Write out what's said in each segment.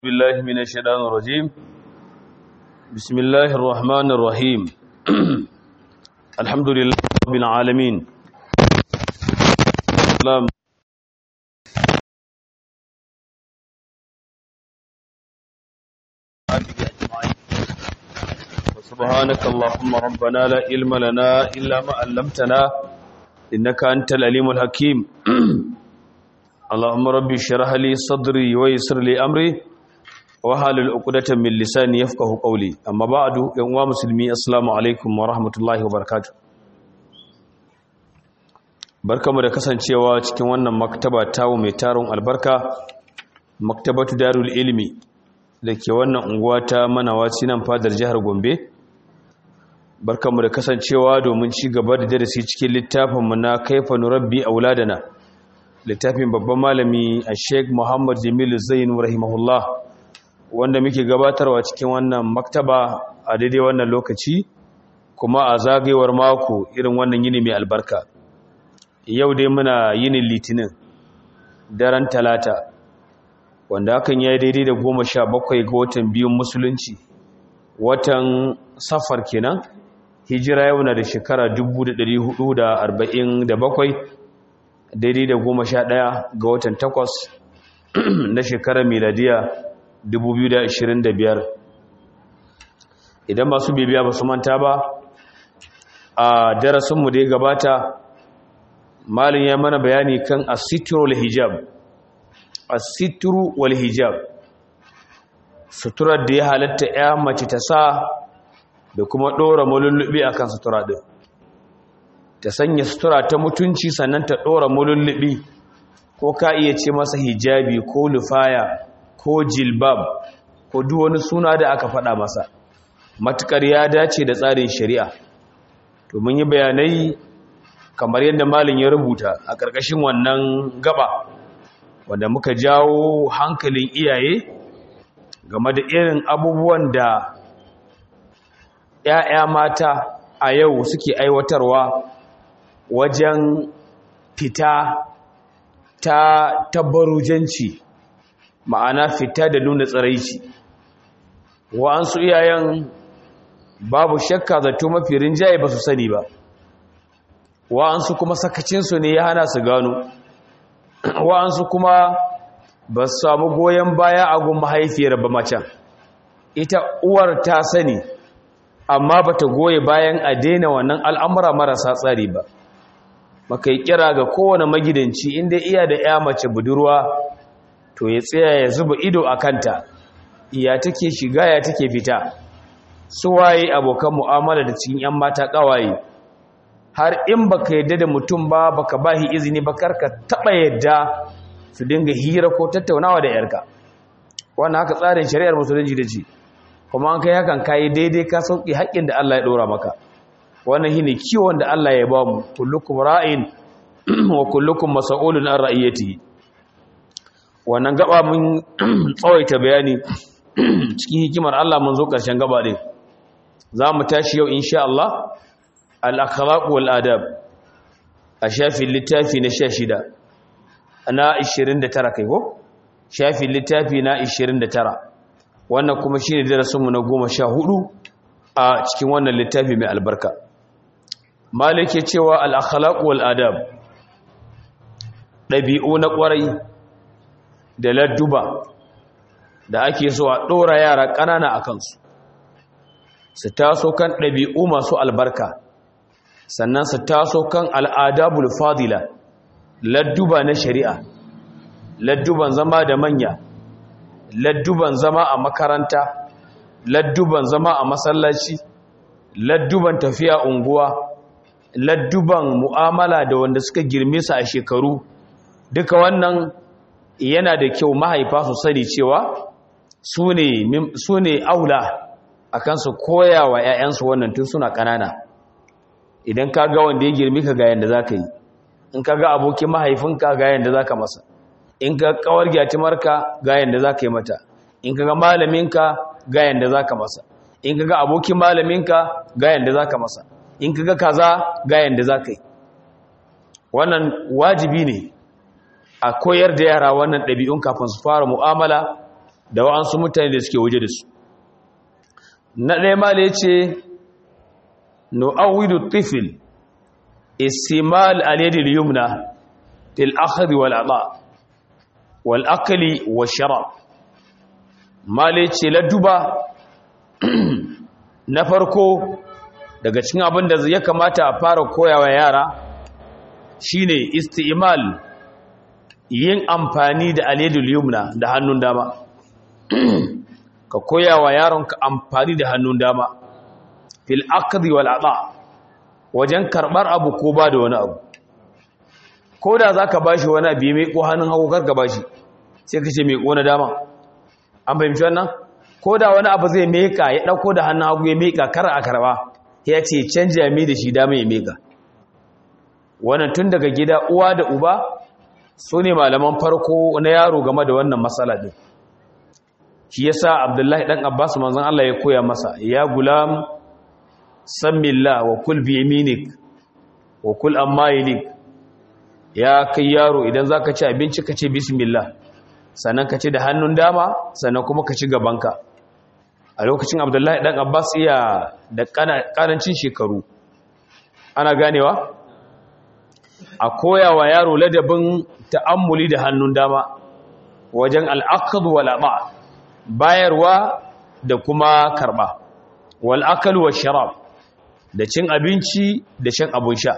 بالله من الشيطان الرجيم بسم الله الرحمن الرحيم الحمد لله رب العالمين السلام سبحانك اللهم ربنا لا علم لنا إلا ما علمتنا إنك أنت العليم الحكيم اللهم ربي اشرح لي صدري ويسر لي أمري wahalul uqdatan min lisani yafqahu qawli amma ba'du yan uwa musulmi assalamu alaikum wa rahmatullahi wa barakatuh barkamu da kasancewa cikin wannan maktaba tawo mai taron albarka maktabatu darul ilmi dake wannan unguwa ta manawaci nan fadar jihar Gombe barkamu da kasancewa domin ci gaba da darasi cikin littafin mu na kaifa nurabbi auladana littafin babban malami a Sheikh Muhammad Jamil Zain rahimahullah wanda muke gabatarwa cikin wannan maktaba a daidai wannan lokaci kuma a zagayewar mako irin wannan yini mai albarka yau dai muna yinin litinin daren talata wanda hakan ya yi daidai da goma sha bakwai ga watan biyun musulunci watan safar kenan hijira yau na da shekara 1447 daidai da goma sha ɗaya ga watan takwas na shekarar miladiya 2025 idan masu bibiya ba su manta ba a darasinmu da ya gabata malin ya mana bayani kan asitru wal hijab asitru wal hijab suturar da ya halatta ya mace ta sa da kuma ɗora mulullubi akan sutura ɗin ta sanya sutura ta mutunci sannan ta ɗora mulullubi ko ka iya ce masa hijabi ko lufaya ko jilbab ko duk wani suna da aka faɗa masa matukar ya dace da tsarin shari'a to mun yi bayanai kamar yadda malin ya rubuta a ƙarƙashin wannan gaba wanda muka jawo hankalin iyaye game da irin abubuwan da ‘ya'ya mata a yau suke aiwatarwa wajen fita ta tabbarujanci ma'ana fita da nuna tsaraici wa'ansu iyayen babu shakka zato mafi rinjaye ba su sani ba wa'ansu kuma sakacinsu ne ya hana su gano wa'ansu kuma ba su samu goyon baya a gun mahaifiyar ba macen ita uwar ta sani amma ba ta goye bayan a daina wannan al'amura marasa tsari ba maka yi kira ga kowane magidanci inda iya da ya mace budurwa to ya tsaya ya zuba ido a kanta ya take shiga ya take fita su waye abokan mu'amala da cikin 'yan mata ƙawaye har in baka yadda da mutum ba baka bahi izini ba karka taɓa yadda su dinga hira ko tattaunawa da yarka wannan haka tsarin shari'ar musulunci da ce kuma an kai hakan kayi daidai ka sauƙi haƙƙin da Allah ya ɗora maka wannan shine kiwon da Allah ya ba mu kullukum ra'in wa kullukum mas'ulun an ra'iyatihi wannan gaba mun tsawaita bayani cikin hikimar Allah mun zo ƙarshen gaba ɗin za mu tashi yau insha Allah al-akhlaq wal adab a shafin littafi na 16 na 29 kai ko shafin littafi na 29 wannan kuma shine darasinmu na 14 a cikin wannan littafi mai albarka malike cewa al-akhlaq wal adab ɗabi'u na ƙwarai da ladduba da ake so a ɗora yara ƙanana a kansu su taso kan ɗabi'u masu albarka sannan su taso kan al'adabul fadila ladduba na shari'a ladduban zama da manya ladduban zama a makaranta ladduban zama a masallaci ladduban tafiya unguwa ladduban mu'amala da wanda suka girme su a shekaru duka wannan yana da kyau mahaifa su sani cewa su ne aula a kansu koya wa 'ya'yansu wannan tun suna ƙanana idan ka ga wanda ya girmi ka ga yadda za ka yi in ka ga abokin mahaifinka ga yadda za ka masa in ka kawar gyatimarka ga yadda za ka yi mata in ka ga malaminka ga yadda za ka masa in ka ga abokin malaminka ga yadda za ka masa in ka ga kaza ga yadda za ka yi wannan wajibi ne a koyar da yara wannan ɗabi'un kafin su fara mu'amala da wa'ansu mutane da suke waje da su na ɗaya ma da ya ce nu'awidu tifil istimal aliyadil yumna til akhri wal ata wal akli wa sharab ma da ya ce ladduba na farko daga cikin abin da ya kamata a fara koyawa yara shine istimal yin amfani da aledul yumna da hannun dama ka koyawa yaronka amfani da hannun dama fil aqdi wal ata wajen karbar abu ko ba da wani abu ko da zaka bashi wani abu mai ko hannun hagu karka bashi sai ka ce mai ko na dama an fahimci wannan ko da wani abu zai meka ya dauko da hannun hagu ya meka kar a karba ya ce canja mai da shi dama ya meka wannan tun daga gida uwa da uba su ne malaman farko na yaro game da wannan matsala ɗin shi yasa abdullahi ɗan abbas manzan Allah ya koya masa ya gulam sammillah wa kul bi yaminik wa kul amma yalik ya kai yaro idan zaka ci abinci ka ce bismillah sannan ka ci da hannun dama sannan kuma ka ci gabanka a lokacin abdullahi ɗan abbas iya da ƙanancin shekaru ana ganewa a koya wa yaro ladabin ta'ammuli da hannun dama wajen al'akadu wal'aba bayarwa da kuma karɓa wal'akalu wa sharab da cin abinci da shan abun sha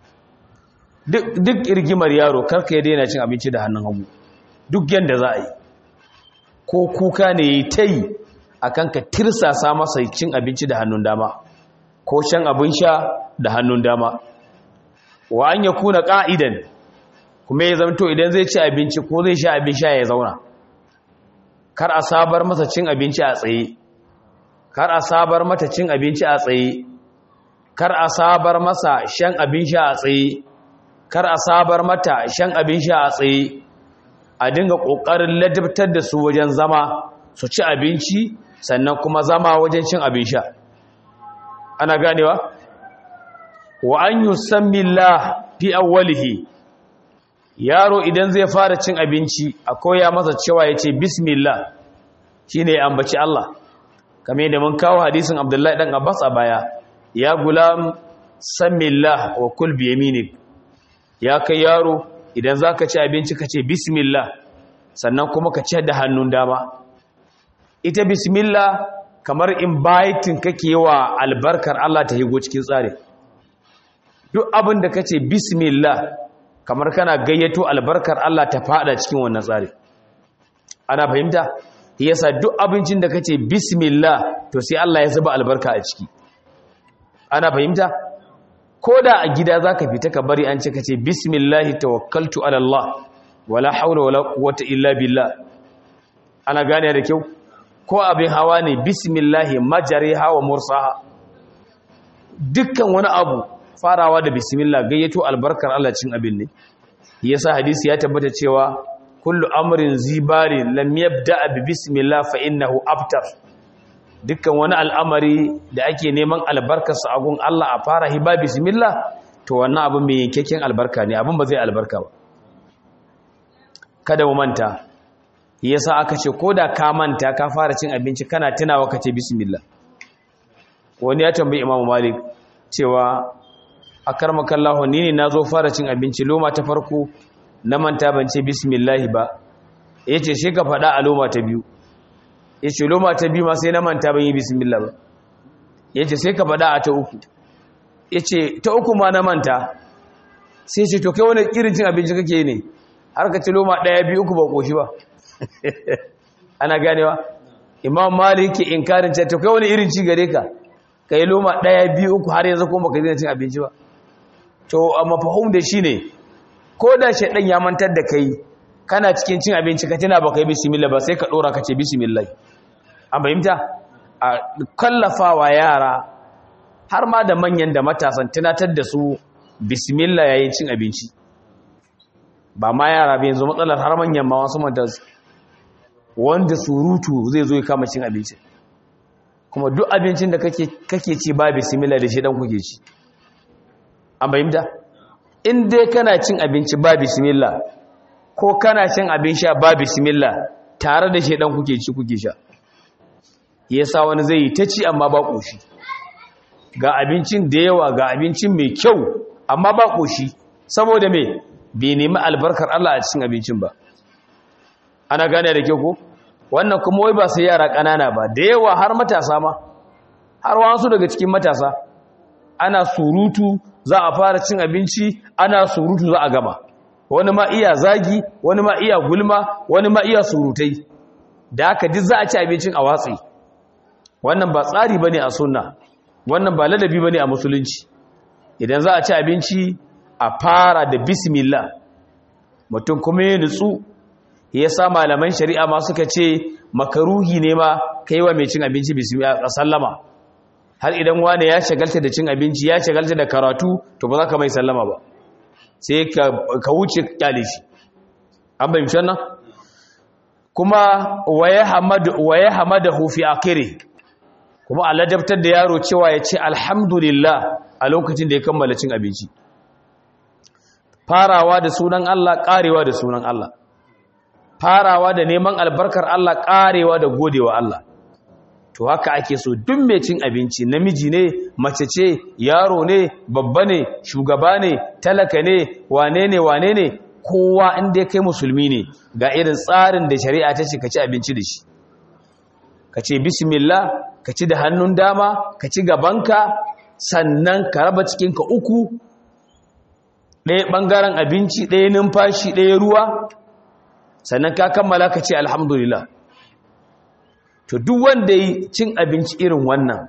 duk irgimar yaro karka ya daina cin abinci da hannun hagu duk yadda za a yi ko kuka ne ya ta yi a kan ka tirsasa masa cin abinci da hannun dama ko shan abin sha da hannun dama wa an ya kuna ƙa'idan kuma ya zamto idan zai ci abinci ko zai sha abin sha ya zauna kar a sabar masa cin abinci a tsaye kar a sabar mata cin abinci a tsaye kar a sabar masa shan abin sha a tsaye kar a sabar mata shan abin sha a tsaye a dinga ƙoƙarin ladabtar da su wajen zama su ci abinci sannan kuma zama wajen cin abin sha ana ganewa wa an yusammillah fi awwalihi yaro idan zai fara cin abinci a koya masa cewa yace bismillah shine ya ambaci Allah kamar yadda mun kawo hadisin Abdullahi dan Abbas a baya ya gulam sammillah wa kul bi yaminik ya kai yaro idan zaka ci abinci ka ce bismillah sannan kuma ka ci da hannun dama ita bismillah kamar inviting kake wa albarkar Allah ta higo cikin tsari duk abin da kace bismillah kamar kana gayyato albarkar Allah ta fada cikin wannan tsari ana fahimta yasa duk abincin da kace bismillah to sai Allah ya zuba albarka a ciki ana fahimta koda a gida zaka fita ka bari an ce kace bismillah tawakkaltu ala Allah wala hawla wala quwwata illa billah ana gane da kyau ko abin hawa ne bismillah majariha wa mursaha dukkan wani abu farawa da bismillah gayyato albarkar Allah cin abin ne yasa hadisi ya tabbata cewa kullu amrin zibari lam yabda bi bismillah fa innahu abtar dukkan wani al'amari da ake neman albarkar sa agun Allah a fara hiba bismillah to wannan abin mai yankekken albarka ne abin ba zai albarka ba kada mu manta yasa aka ce koda ka manta ka fara cin abinci kana tunawa ka ce bismillah wani ya tambayi imamu malik cewa a karmakallahu ni ne na zo fara cin abinci loma ta farko na manta ban ce bismillahi ba ya ce shi ka faɗa a loma ta biyu ya ce loma ta biyu ma sai na manta ban yi bismillah ba ya ce sai ka faɗa a ta uku ya ce ta uku ma na manta sai ce to kai wani irin cin abinci kake ne har ka ci loma ɗaya biyu uku ba ƙoshi ba ana ganewa imam malik ke inkarin ce to kai wani irin ci gare ka ka yi loma ɗaya biyu uku har yanzu kuma ka zina cin abinci ba to a mafahim da shi ne ko da shaɗan ya mantar da kai kana cikin cin abinci ka tana ba ka yi bismillah ba sai ka ɗora ka ce bismillah an fahimta a kallafawa yara har ma da manyan da matasan tunatar da su bismillah yayin cin abinci ba ma yara ba yanzu matsalar har manyan ma wasu manta wanda surutu zai zo ya kama cin abinci kuma duk abincin da kake ci ba bismillah da shi dan kuke ci an bayyanta in dai kana cin abinci ba bismillah ko kana cin abin sha ba bismillah tare da shedan kuke ci kuke sha yasa wani zai yi ta ci amma ba koshi ga abincin da yawa ga abincin mai kyau amma ba koshi saboda me bai nemi albarkar Allah a cikin abincin ba ana gane da kyau ko wannan kuma wai ba sai yara ƙanana ba da yawa har matasa ma har wasu daga cikin matasa ana surutu za a fara cin abinci ana surutu za a gama wani ma iya zagi wani ma iya gulma wani ma iya surutai da haka duk za a ci abincin a watsi wannan ba tsari bane a sunna wannan ba ladabi bane a musulunci idan za a ci abinci a fara da bismillah mutum kuma ya nutsu ya sa malaman shari'a ma suka ce makaruhi ne ma kai wa mai cin abinci bismillah a sallama har idan wane ya shagalta da cin abinci ya shagalta da karatu to ba za ka mai sallama ba sai ka wuce kyale shi an bai mishan nan kuma waye hamada hufi akiri kuma a ladabtar da yaro cewa ya ce alhamdulillah a lokacin da ya kammala cin abinci farawa da sunan Allah karewa da sunan Allah farawa da neman albarkar Allah karewa da godewa Allah to haka ake so duk mai cin abinci namiji ne mace ce yaro ne babba ne shugaba ne talaka ne wane ne wane ne kowa inda kai musulmi ne ga irin tsarin da shari'a ta ce ka ci abinci da shi ka ce bismillah ka ci da hannun dama ka ci gabanka sannan ka raba cikinka uku ɗaya ɓangaren abinci ɗaya numfashi ɗaya ruwa sannan ka kammala ka ce alhamdulillah to duk wanda yi cin abinci irin wannan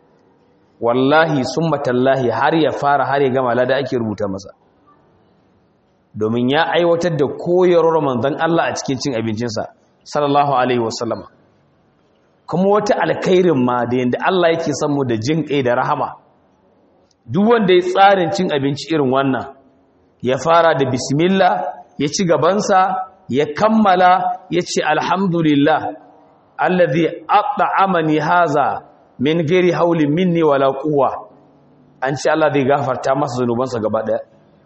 wallahi sun matallahi har ya fara har ya gama lada ake rubuta masa domin ya aiwatar da koyarwar manzon Allah a cikin cin abincinsa sallallahu alaihi wasallama kuma wata alkhairin ma da yanda Allah yake son mu da jin kai da rahama duk wanda ya tsarin cin abinci irin wannan ya fara da bismillah ya ci gabansa ya kammala ya ce alhamdulillah allazi at'amani haza min ghairi haulin minni wala quwwa an ce Allah zai gafarta masa zanubansa gaba daya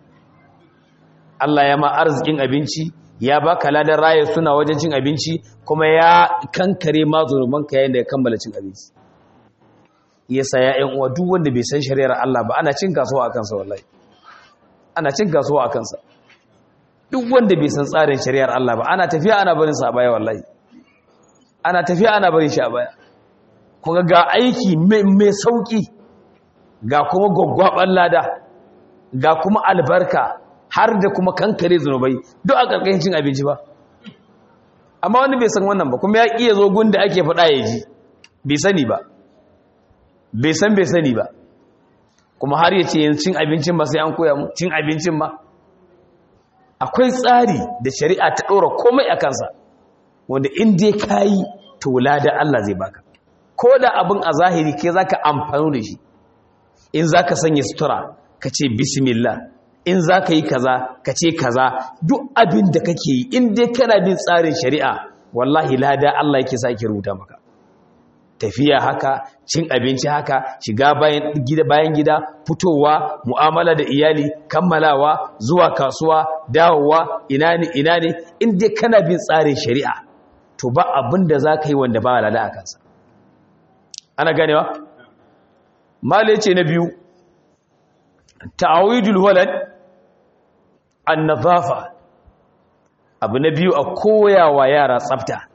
Allah ya ma arzikin abinci ya baka ladan raye suna wajen cin abinci kuma ya kankare ma zanubanka yayin da ya kammala cin abinci yasa ya ƴan uwa duk wanda bai san shari'ar Allah ba ana cin kasuwa a kansa wallahi ana cin kasuwa a kansa duk wanda bai san tsarin shari'ar Allah ba ana tafiya ana barin sa a baya wallahi ana tafiya ana barin shi a baya kuma ga aiki mai sauki ga kuma gwaggwaban lada ga kuma albarka har da kuma kankare zunubai duk a ƙarƙashin cin abinci ba amma wani bai san wannan ba kuma ya ƙiya zo gun da ake faɗa ya ji bai sani ba bai san bai sani ba kuma har ya ce yin cin abincin ba sai an koya mu cin abincin ma akwai tsari da shari'a ta ɗora komai a kansa wanda in dai ka yi to da Allah zai baka ko da abin a zahiri ke za ka amfani da shi in za ka sanya sutura ka ce bismillah in za ka yi kaza ka ce kaza duk abin da kake yi in dai kana bin tsarin shari'a wallahi lada Allah yake sa ke rubuta maka tafiya haka cin abinci haka shiga bayan gida bayan gida fitowa mu'amala da iyali kammalawa zuwa kasuwa dawowa ina ne ina ne in dai kana bin tsarin shari'a to ba abin da za ka yi wanda ba lada a kansa ana ganewa mala ce na biyu ta'awidul walad an-nazafa abu na biyu a koyawa yara tsafta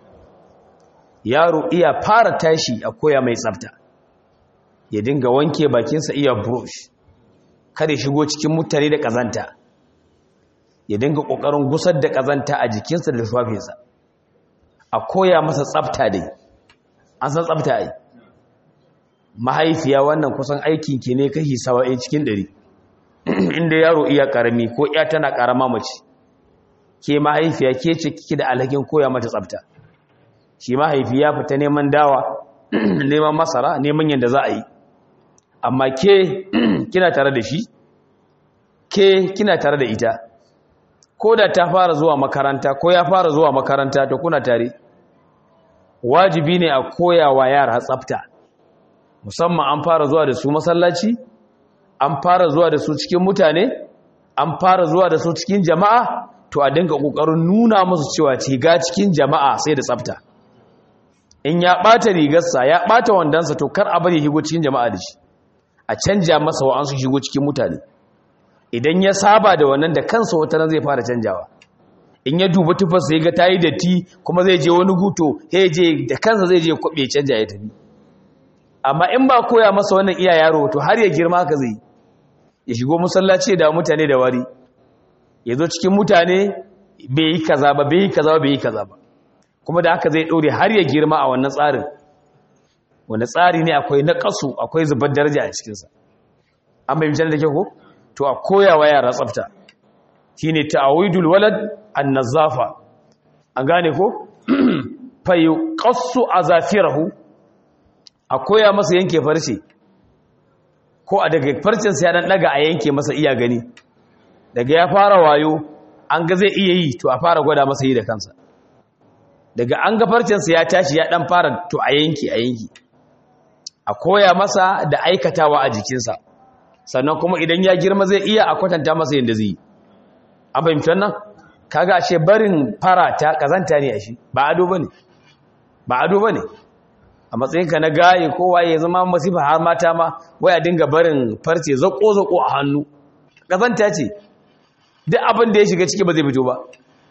yaro iya fara tashi a koya mai tsafta ya dinga wanke bakinsa iya brush kada shigo cikin mutane da kazanta ya dinga kokarin gusar da kazanta a jikinsa da tufafinsa a koya masa tsafta dai an san tsafta ai mahaifiya wannan kusan aikin ki ne kashi 70 cikin 100 inda yaro iya karami ko ya tana karama mace ke mahaifiya ke ce kike da alhakin koya mata tsafta shi mahaifi ya fita neman dawa neman masara neman yadda za a yi amma ke kina tare da shi ke kina tare da ita ko da ta fara zuwa makaranta ko ya fara zuwa makaranta to kuna tare wajibi ne a koya wa yara tsafta musamman an fara zuwa da su masallaci an fara zuwa da su cikin mutane an fara zuwa da su cikin jama'a to a dinga kokarin nuna musu cewa ga cikin jama'a sai da tsafta in ya bata rigarsa ya bata wandansa to kar a bari shigo cikin jama'a da shi a canja masa wa an su shigo cikin mutane idan ya saba da wannan da kansa wata ran zai fara canjawa in ya duba tufarsa ya ga ta yi datti kuma zai je wani guto ya je da kansa zai je kwaɓe canja ya tafi amma in ba koya masa wannan iya yaro to har ya girma haka zai ya shigo musallaci da mutane da wari ya zo cikin mutane bai yi kaza ba bai yi kaza ba bai yi kaza ba kuma da haka zai ɗore har ya girma a wannan tsarin wanda tsari ne akwai naƙasu akwai zubar daraja a cikinsa an bai misalin da ke ko to a koya wa yara tsafta shi ne ta'awidul walad an nazafa an gane ko fayi ƙasu a zafirahu a koya masa yanke farce ko a daga farcensa ya ɗan ɗaga a yanke masa iya gani daga ya fara wayo an ga zai iya yi to a fara gwada masa yi da kansa daga an ga farcensa ya tashi ya ɗan fara to a yanki a yanki a koya masa da aikatawa a jikinsa sannan kuma idan ya girma zai iya a kwatanta masa yadda zai yi an fahimci wannan kaga ashe barin fara ta kazanta ne a shi ba ado bane ba ado bane a matsayinka na gaye kowa ya zama masifa har mata ma waya dinga barin farce zako zako a hannu kazanta ce duk abin da ya shiga ciki ba zai fito ba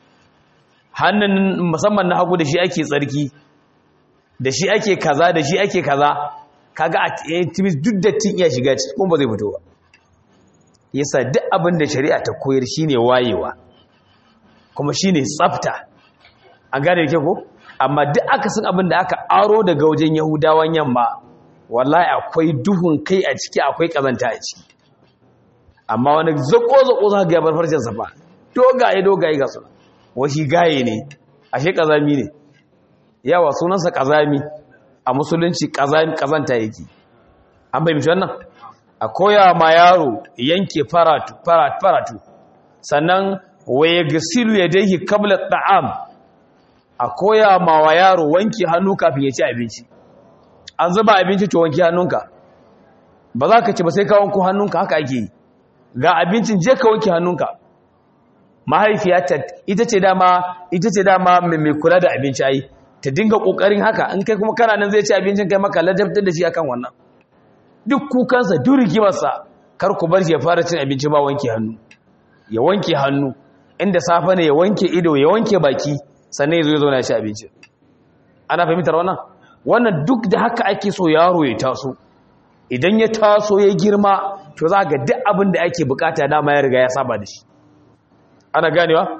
hannun musamman na hagu da shi ake tsarki da shi ake kaza da shi ake kaza kaga a timis duk dattin iya shiga ciki kuma ba zai fito ba yasa duk abin da shari'a ta koyar shine wayewa kuma shine tsafta an gane da ko amma duk aka san abin da aka aro daga wajen yahudawan yamma wallahi akwai duhun kai a ciki akwai kazanta a ciki amma wani zako zako za ga bar farcen safa dogaye dogaye ga su washi gaye ne ashe kazami ne yawa sunansa kazami a musulunci kazanta yake an bai mishi wannan a koya ma yaro yanke faratu faratu faratu sannan waye gasilu ya dai kabla ta'am a koya ma wa yaro wanke hannu kafin ya ci abinci an zuba abinci to wanke hannunka ba za ka ci ba sai ka wanko hannunka haka ake yi ga abincin je ka wanke hannunka mahaifiyata ita ce dama ita ce dama mai kula da abinci ai ta dinga kokarin haka in kai kuma kana nan zai ci abincin kai maka ladabtar da shi akan wannan duk kukansa duk rigimarsa kar ku bar shi ya fara cin abinci ba wanke hannu ya wanke hannu inda safe ne ya wanke ido ya wanke baki sannan ya zo ya zauna ya ci abinci ana fahimtar wannan wannan duk da haka ake so yaro ya taso idan ya taso ya girma to za ga duk abin da ake bukata dama ya riga ya saba da shi ana ganewa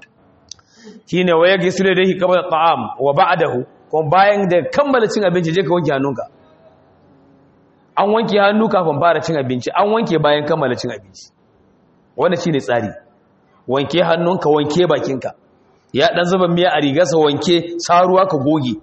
shine waya gisule da shi kamar ta'am wa ba'dahu kuma bayan da kammala cin abinci je ka wanke hannunka an wanke hannu kafin fara cin abinci an wanke bayan kammala cin abinci wannan shine tsari wanke hannunka wanke bakinka ya dan zuba miya a rigarsa wanke saruwa ka goge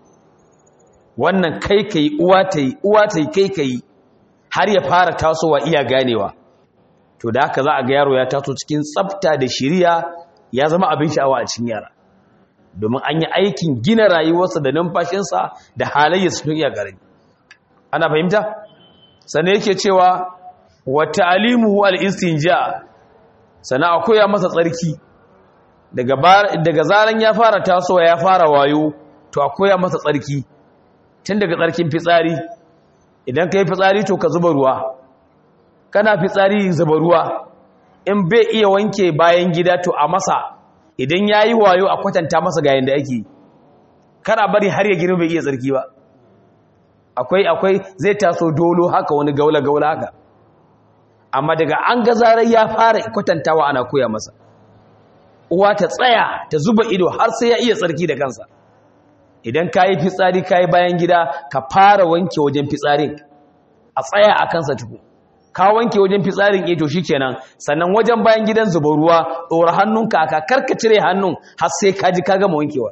wannan kai kai uwa tai uwa tai kai kai har ya fara tasowa iya ganewa to da haka za a ga yaro ya taso cikin tsafta da shiriya ya zama abin sha'awa a cikin yara domin an yi aikin gina rayuwarsa da numfashinsa da halayyarsa tun iya garani ana fahimta sannan yake cewa wa ta'limuhu al-istinja sannan a koya masa tsarki daga daga zaran ya fara tasowa ya fara wayo to a koya masa tsarki tun daga tsarkin fitsari idan kai fitsari to ka zuba ruwa kana fitsari zuba ruwa in bai iya wanke bayan gida to a masa idan yayi wayo a kwatanta masa ga yanda ake kada bari har ya girma bai iya tsarki ba akwai akwai zai taso dolo haka wani gaula gaula haka amma daga an ga zarar ya fara kwatantawa ana koya masa uwa ta tsaya ta zuba ido har sai ya iya tsarki da kansa idan kayi fitsari kayi bayan gida ka fara wanke wajen fitsarin a tsaya a kansa tuku ka wanke wajen fitsarin eh to shikenan sannan wajen bayan gidan zuba ruwa dora hannunka aka karka cire hannun har sai ka ji ka gama wankewa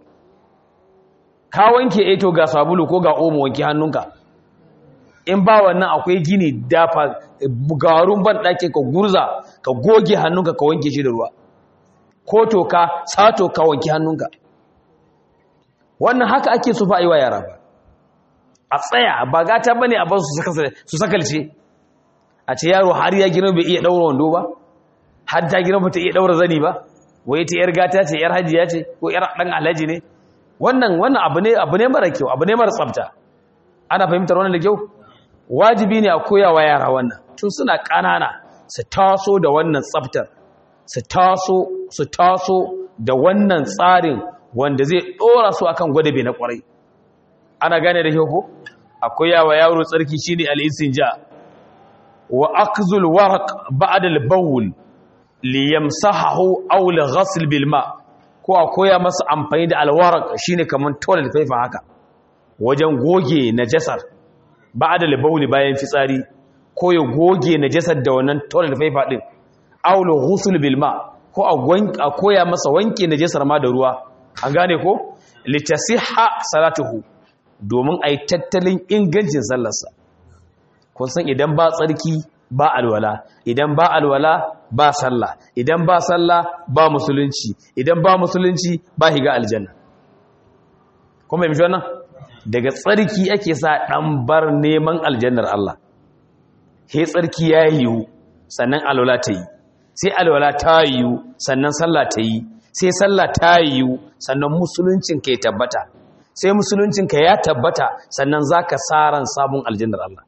ka wanke eh to ga sabulu ko ga omo wanke hannunka in ba wannan akwai gini dafa garun ban ɗakin ka gurza ka goge hannunka ka wanke shi da ruwa ko to ka sato ka wanke hannunka wannan haka ake so fa yi wa yara ba a tsaya ba gata bane a ba su sakalce a ce yaro har ya girma bai iya daura wando ba har ta girma ta iya daura zani ba wai ta yar gata ce yar hajiya ce ko yar dan alhaji ne wannan wannan abu ne abu ne mara kyau abu ne mara tsafta ana fahimtar wannan da kyau wajibi ne a koya wa yara wannan tun suna ƙanana su taso da wannan tsaftar su taso su taso da wannan tsarin wanda zai ɗora su akan gwadabe na ƙwarai ana gane da kyau ko a koya wa yaro tsarki shine al-istinja wa akzul waraq ba'da al-bawl liyamsahahu aw li bil ma' ko a koya masa amfani da alwarak shine kaman toilet paper haka wajen goge najasar ba da labauli bayan fitsari ko ya goge najasar da wannan toilet paper din aulu ghusl bil ma ko a koya masa wanke najasar ma da ruwa an gane ko litasihha salatuhu domin ai tattalin ingancin sallarsa kun san idan ba tsarki ba alwala idan ba alwala ba sallah idan ba sallah ba musulunci idan ba musulunci ba higa aljanna kuma yi wannan daga tsarki ake sa dan bar neman aljannar Allah he tsarki ya yiwu sannan alwala ta yi sai alwala ta yiwu sannan sallah ta yi sai sallah ta yiwu sannan musuluncinka ya tabbata sai musuluncinka ya tabbata sannan zaka saran sabon aljannar Allah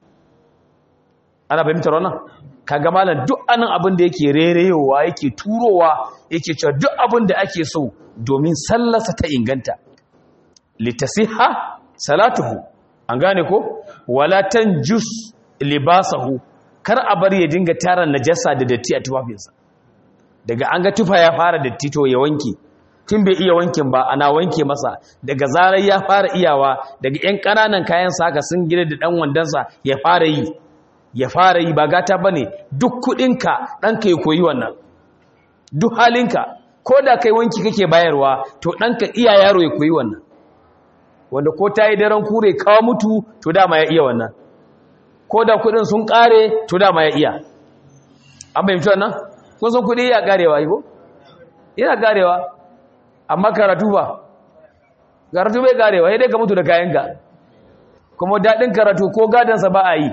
ana fahimtar wannan kaga malam duk anan abin da yake rereyowa yake turowa yake cewa duk abin da ake so domin sallarsa ta inganta litasiha salatuhu an gane ko wala tanjus libasahu kar a bar ya dinga tara najasa da datti a tufafinsa daga an ga tufa ya fara datti to ya wanke tun bai iya wankin ba ana wanke masa daga zarar ya fara iyawa daga yan ƙananan kayan saka sun gida da dan wandansa ya fara yi ya fara yi ba gata ba ne duk kudinka ɗanka ya koyi wannan duk halinka ko da kai wanki kake bayarwa to ɗanka iya yaro ya koyi wannan wanda ko ta yi daren kure kawo mutu to dama ya iya wannan ko da kudin sun ƙare to dama ya iya an fahimci wannan kun san kudi iya ƙarewa yi ko yana ƙarewa amma karatu ba karatu bai ƙarewa ya dai ka mutu da kayanka kuma daɗin karatu ko gadansa ba a yi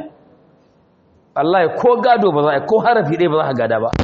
Allah ko gado ba za a ko harafi ɗaya ba za a gada ba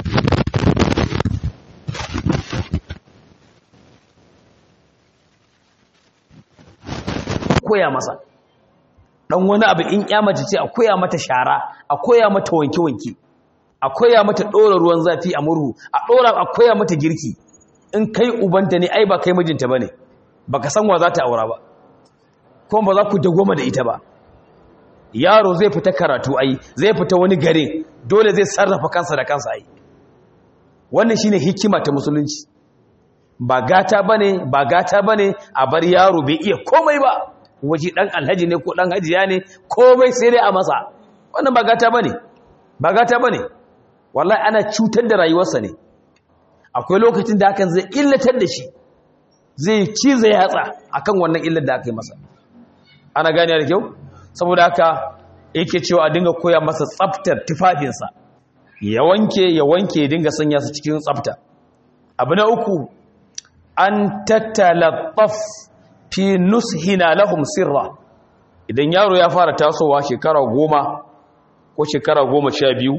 koya masa ɗan wani abu in mace ce a koya mata shara a koya mata wanke-wanke a koya mata ɗora ruwan zafi a murhu a ɗora a koya mata girki in kai ubanta ne ai ba kai mijinta ba ne ba ka san wa za ta aura ba kuma ba za ku dagoma da ita ba yaro zai fita karatu ai zai fita wani gare dole zai sarrafa kansa da kansa ai wannan shine hikima ta musulunci ba gata bane ba gata bane a bar yaro bai iya komai ba waje dan alhaji ne ko dan hajiya ne komai sai dai a masa wannan ba gata bane ba gata bane wallahi ana cutar da rayuwarsa ne akwai lokacin da hakan zai illatar da shi zai cize yatsa akan wannan illar da aka yi masa ana gane da kyau saboda haka yake cewa a dinga koya masa tsaftar tufafinsa ya wanke ya wanke ya dinga sanya su cikin tsafta abu na uku an tattalattaf fi nushina lahum sirra idan yaro ya fara tasowa shekara goma ko shekara goma sha biyu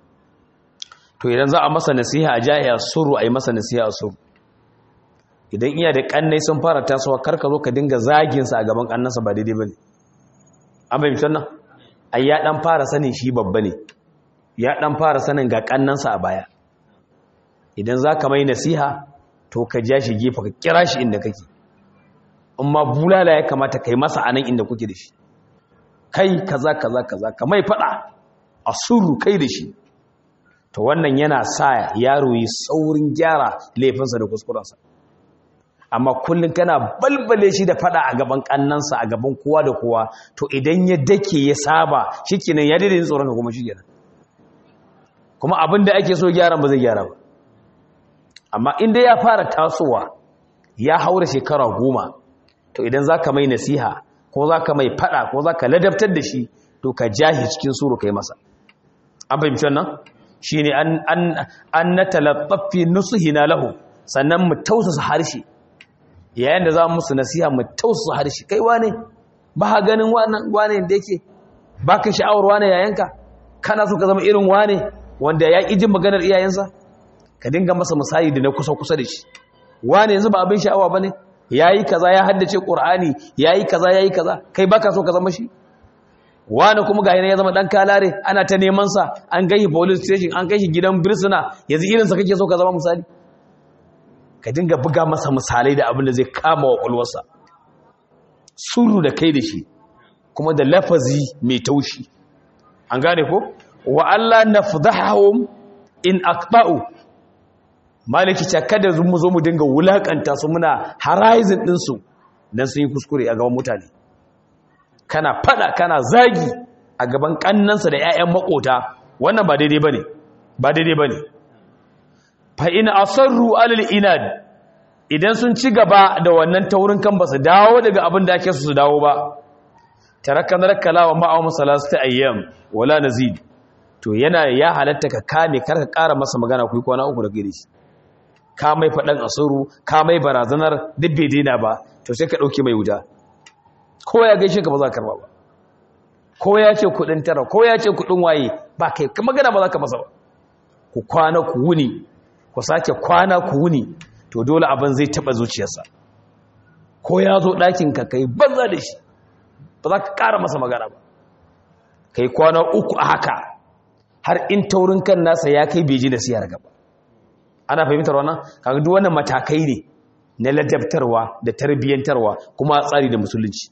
to idan za a masa nasiha a jaya suru a yi masa nasiha a suru idan iya da kannai sun fara tasowa karka zo ka dinga zaginsa a gaban kannansa ba daidai ba ne an bai mitan nan ai ya dan fara sanin shi babba ne ya dan fara sanin ga kannansa a baya idan za ka mai nasiha to ka ja shi gefe ka kira shi inda kake amma bulala ya kamata kai masa anan inda kuke da shi kai kaza kaza kaza ka mai fada a suru kai da shi to wannan yana sa yaro yi saurin gyara laifinsa da kuskurensa amma kullum kana balbale shi da fada a gaban kannansa a gaban kowa da kowa to idan ya dake ya saba shikenan ya daidai tsoron ka kuma shikenan kuma abin da ake so gyaran ba zai gyara ba amma inda ya fara tasowa ya haura shekara goma to idan za ka mai nasiha ko za ka mai fada ko za ka ladabtar da shi to ka jahi cikin suru ka yi masa an fahimci wannan shi ne an na talattafi nusuhina lahu sannan mu tausasa harshe yayin da za mu musu nasiha mu tausasa harshe kai wane ba ha ganin wane da yake ba ka sha'awar wane yayanka kana so ka zama irin wane wanda ya ƙi jin maganar iyayensa ka dinga masa misali da na kusa kusa da shi wani yanzu ba abin sha'awa bane yayi kaza ya haddace qur'ani yayi kaza yayi kaza kai baka so ka zama shi wani kuma ga ya zama dan kalare ana ta neman sa an kai shi police station an kai shi gidan birsuna yanzu irin sa kake so ka zama misali ka dinga buga masa misalai da abin da zai kama wa kulwarsa suru da kai da shi kuma da lafazi mai taushi an gane ko wa Allah nafdahum in aqta'u maliki ta kada mu zo mu dinga wulakanta su muna horizon din su dan sun yi kuskure a gaban mutane kana fada kana zagi a gaban kannansa da ƴaƴan makota wannan ba daidai bane ba daidai bane fa in asarru alal inad idan sun ci gaba da wannan taurin kan ba su dawo daga abin da ake su su dawo ba tarakan rakala wa ma'awun salasta ayyam wala nazid to yana ya halatta ka kame kar ka ƙara masa magana ku kwana uku da gare shi ka mai faɗan asuru ka mai barazanar duk bai daina ba to sai ka ɗauke mai wuta ko ya gaishe ka ba za ka karba ba ko ya ce kuɗin tara ko ya ce kuɗin waye ba kai magana ba za ka masa ba ku kwana ku wuni ku sake kwana ku wuni to dole abin zai taɓa zuciyarsa ko ya zo ɗakinka kai banza da shi ba za ka ƙara masa magana ba kai kwana uku a haka har in taurin kan nasa ya kai beji da siyar gaba ana fahimtar wannan kaga duk wannan matakai ne na ladabtarwa da tarbiyyantarwa kuma tsari da musulunci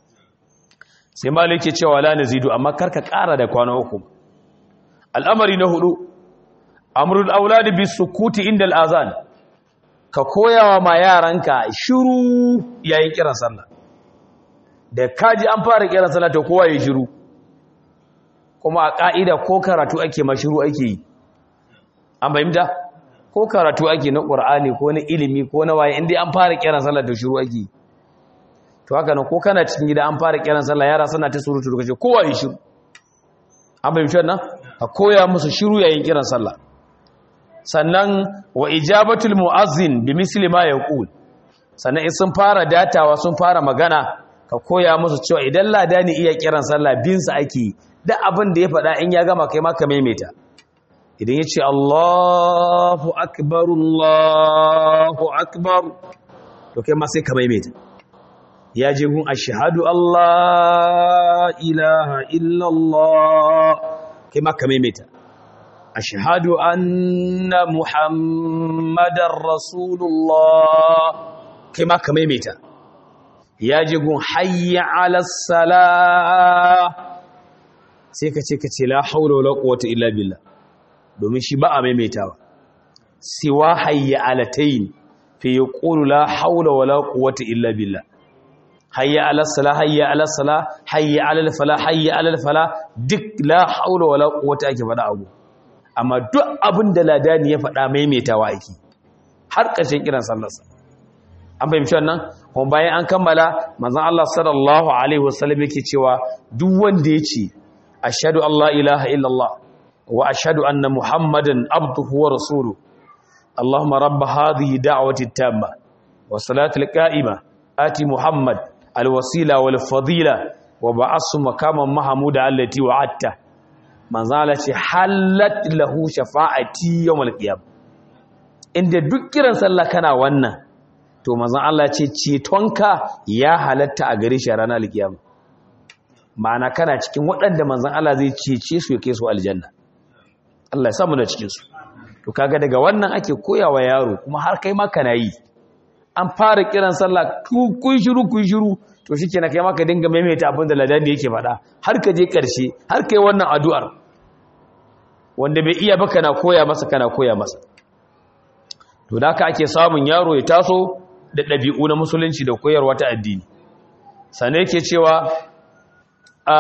sai malai ke cewa la nazidu amma karka ƙara da kwana uku al'amari na hudu amrul auladi bis sukuti inda al'azan ka koyawa ma yaranka shiru yayin kiran sallah da kaji an fara kiran sallah to kowa ya shiru kuma a ka'ida ko karatu ake ma shiru ake yi an fahimta ko karatu ake na qur'ani ko na ilimi ko na waye inda an fara kiran sallah to shiru ake yi to haka nan ko kana cikin gida an fara kiran sallah yara suna ta surutu to kace kowa ya shiru an fahimci wannan a koya musu shiru yayin kiran sallah sannan wa ijabatul mu'azzin bi misli ma yaqul sannan in sun fara datawa sun fara magana ka koya musu cewa idan ladani iya kiran sallah bin sa ake da abin da ya faɗa in ya gama kai ma ka maimaita idan ya ce Allahu akbar Allahu akbar to kai ma sai ka maimaita ya je gun ashhadu Allah ilaha illa Allah kai ma ka maimaita ashhadu anna muhammadar rasulullah kai ma ka maimaita ya je gun hayya ala salah sai ka ce ka ce la haula wala quwwata illa billah domin shi ba a maimaitawa siwa hayya alatayn fi yaqulu la haula wala quwwata illa billah hayya ala salah hayya ala salah hayya ala falah hayya ala falah duk la haula wala quwwata ake faɗa abu amma duk abin da ladani ya faɗa maimaitawa ake har ƙarshen kiran sallarsa an fahimci wannan kuma bayan an kammala manzon Allah sallallahu alaihi wasallam yake cewa duk wanda ya ce ashhadu an la ilaha illallah wa ashhadu anna muhammadan abduhu wa rasuluhu allahumma rabb hadhihi da'wati tamma wa salati alqa'ima ati muhammad alwasila wal fadila wa ba'asu makaman mahmuda allati wa'atta manzon Allah ce halat lahu shafa'ati yawmal qiyam inda duk kiran sallah kana wannan to manzon Allah ce cetonka ya halatta a gare shi a ranar alkiyama ma'ana kana cikin waɗanda manzon Allah zai cece su ya kai su aljanna Allah ya samu da cikin su to kaga daga wannan ake koyawa yaro kuma har kai ma kana yi an fara kiran sallah kun shiru kun shiru to shikenan kai ma ka dinga maimaita abin da ladani yake faɗa har ka je ƙarshe har kai wannan addu'ar wanda bai iya ba kana koya masa kana koya masa to da haka ake samun yaro ya taso da ɗabi'u na musulunci da koyarwa ta addini sane yake cewa a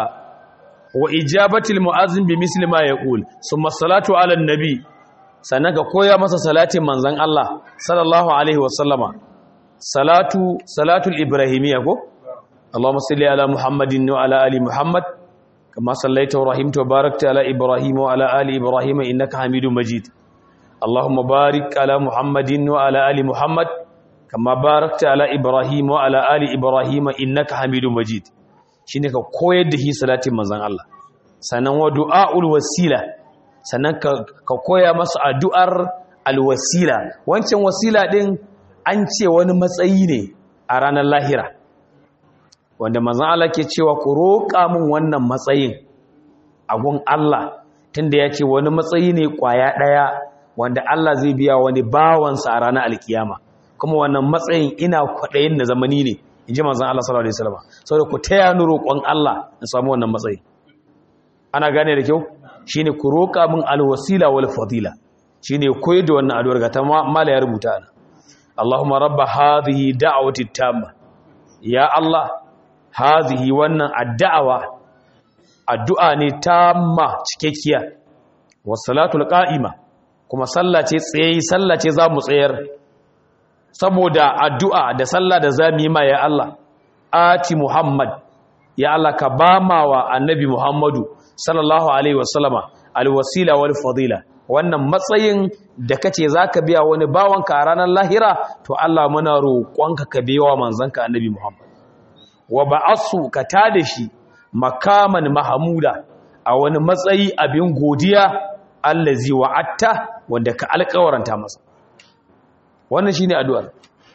wa ijabatil mu'azzin bi misli ma yaqul summa salatu ala nabi sannan ka koya masa salatin manzon Allah sallallahu alaihi wasallama salatu salatul ibrahimiyya ko Allahumma salli ala Muhammadin wa ala ali Muhammad kama sallaita wa rahimta wa barakta ala Ibrahim wa ala ali Ibrahim innaka Hamidum Majid اللهم بارك على محمد وعلى آل محمد كما باركت على إبراهيم وعلى آل إبراهيم إنك حميد مجيد shine ka koyar da shi salatin manzon Allah sannan wa du'aul wasila sannan ka koya masa addu'ar alwasila wancan wasila din an ce wani matsayi ne a ranar lahira wanda manzon Allah ke cewa ku roƙa min wannan matsayin a gun Allah tunda ya ce wani matsayi ne kwaya ɗaya wanda Allah zai biya wani bawansa a ranar alkiyama kuma wannan matsayin ina kwaɗayin na zamani ne in ji manzan Allah sallallahu Alaihi wasallam saboda ku taya ni roƙon Allah in samu wannan matsayi ana gane da kyau shi ne ku roƙa min alwasila wal fadila shi ne koyi da wannan addu'ar ga ta mala ya rubuta ana Allahumma rabba hadhihi da'wati tamma ya Allah hadhihi wannan addu'a addu'a ne tamma cikakkiya was salatul qa'ima kuma sallace tsayi sallace za mu tsayar saboda addu'a da sallah da za mu yi ma ya Allah ati Muhammad ya Allah ka ba ma wa annabi Muhammadu sallallahu alaihi wasallama alwasila wal fadila wannan matsayin da kace zaka biya wani bawanka a ranar lahira to Allah muna roƙonka ka biya wa manzanka annabi Muhammad wa ba'asu ka tada shi makaman mahmuda a wani matsayi abin godiya allazi wa'atta wanda ka alƙawaranta masa wannan shine addu'ar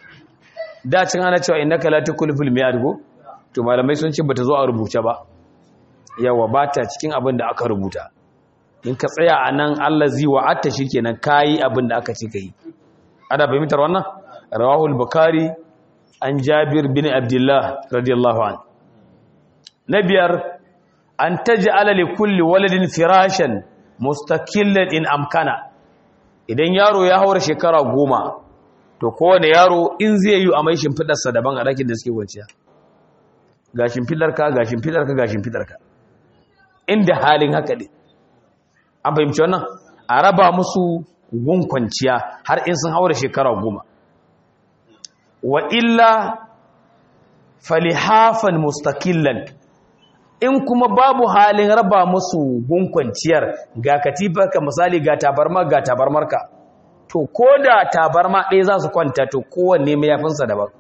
da cin ana cewa innaka la tukulful mi'ad go to malamai sun ce bata zo a rubuce ba yawa bata cikin abin da aka rubuta in ka tsaya anan allazi wa'atta shikenan kai abin da aka ce kai ana fahimtar wannan rawahul bukhari an jabir bin abdullah radiyallahu an na biyar an taj'ala li kulli waladin firashan mustaqillan in amkana idan yaro ya haura shekara goma to kowane yaro in zai yi a mai shimfidarsa daban a ɗakin da suke kwanciya ga shimfidarka ga shimfidarka ga shimfidarka inda halin haka ne an fahimci wannan a raba musu gun kwanciya har in sun haura shekara goma wa illa falihafan mustakillan in kuma babu halin raba musu gun kwanciyar ga katifarka misali ga tabarma ga tabarmarka to ko da tabarma ɗaya za su kwanta to kowanne mayafinsa daban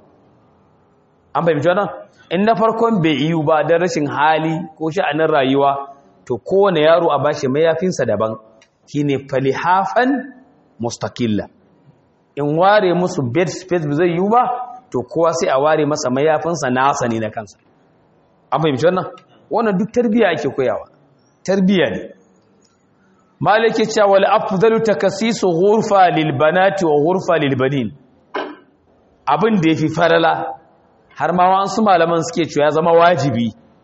an fahimci wannan in na farkon bai iyu ba don rashin hali ko sha'anin rayuwa to kowane yaro a bashi mayafinsa daban shine falihafan mustaqilla in ware musu bed space ba zai yiwu ba to kowa sai a ware masa mayafinsa nasa ne na kansa an fahimci wannan wannan duk tarbiya ake koyawa tarbiya ne malike cewa wal afdalu takasisu ghurfa lil banati wa ghurfa lil banin abin da yafi farala har ma wasu malaman suke cewa ya zama wajibi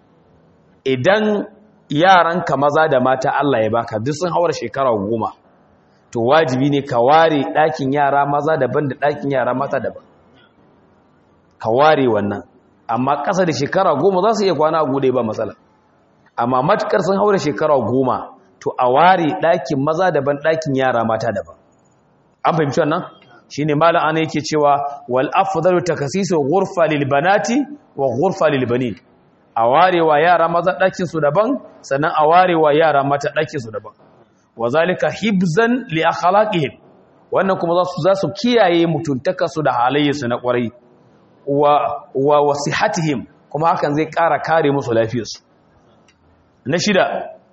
idan yaranka maza da mata Allah ya baka duk sun haura shekara goma to wajibi ne ka ware ɗakin yara maza daban da ɗakin yara mata daban ka ware wannan amma ƙasa da shekara goma za su iya kwana a gude ba matsala amma matukar sun haura shekara goma to a ware ɗakin maza daban ɗakin yara mata daban an fahimci wannan shi ne malam ana yake cewa wal afdalu takasisu ghurfa lil banati wa ghurfa lil banin a warewa yara maza ɗakin su daban sannan a warewa yara mata ɗakin su daban wa zalika hibzan li akhlaqihim wannan kuma za su za su kiyaye mutuntaka su da halayyarsu na kwarai wa wa wasihatihim kuma hakan zai ƙara kare musu lafiyarsu na shida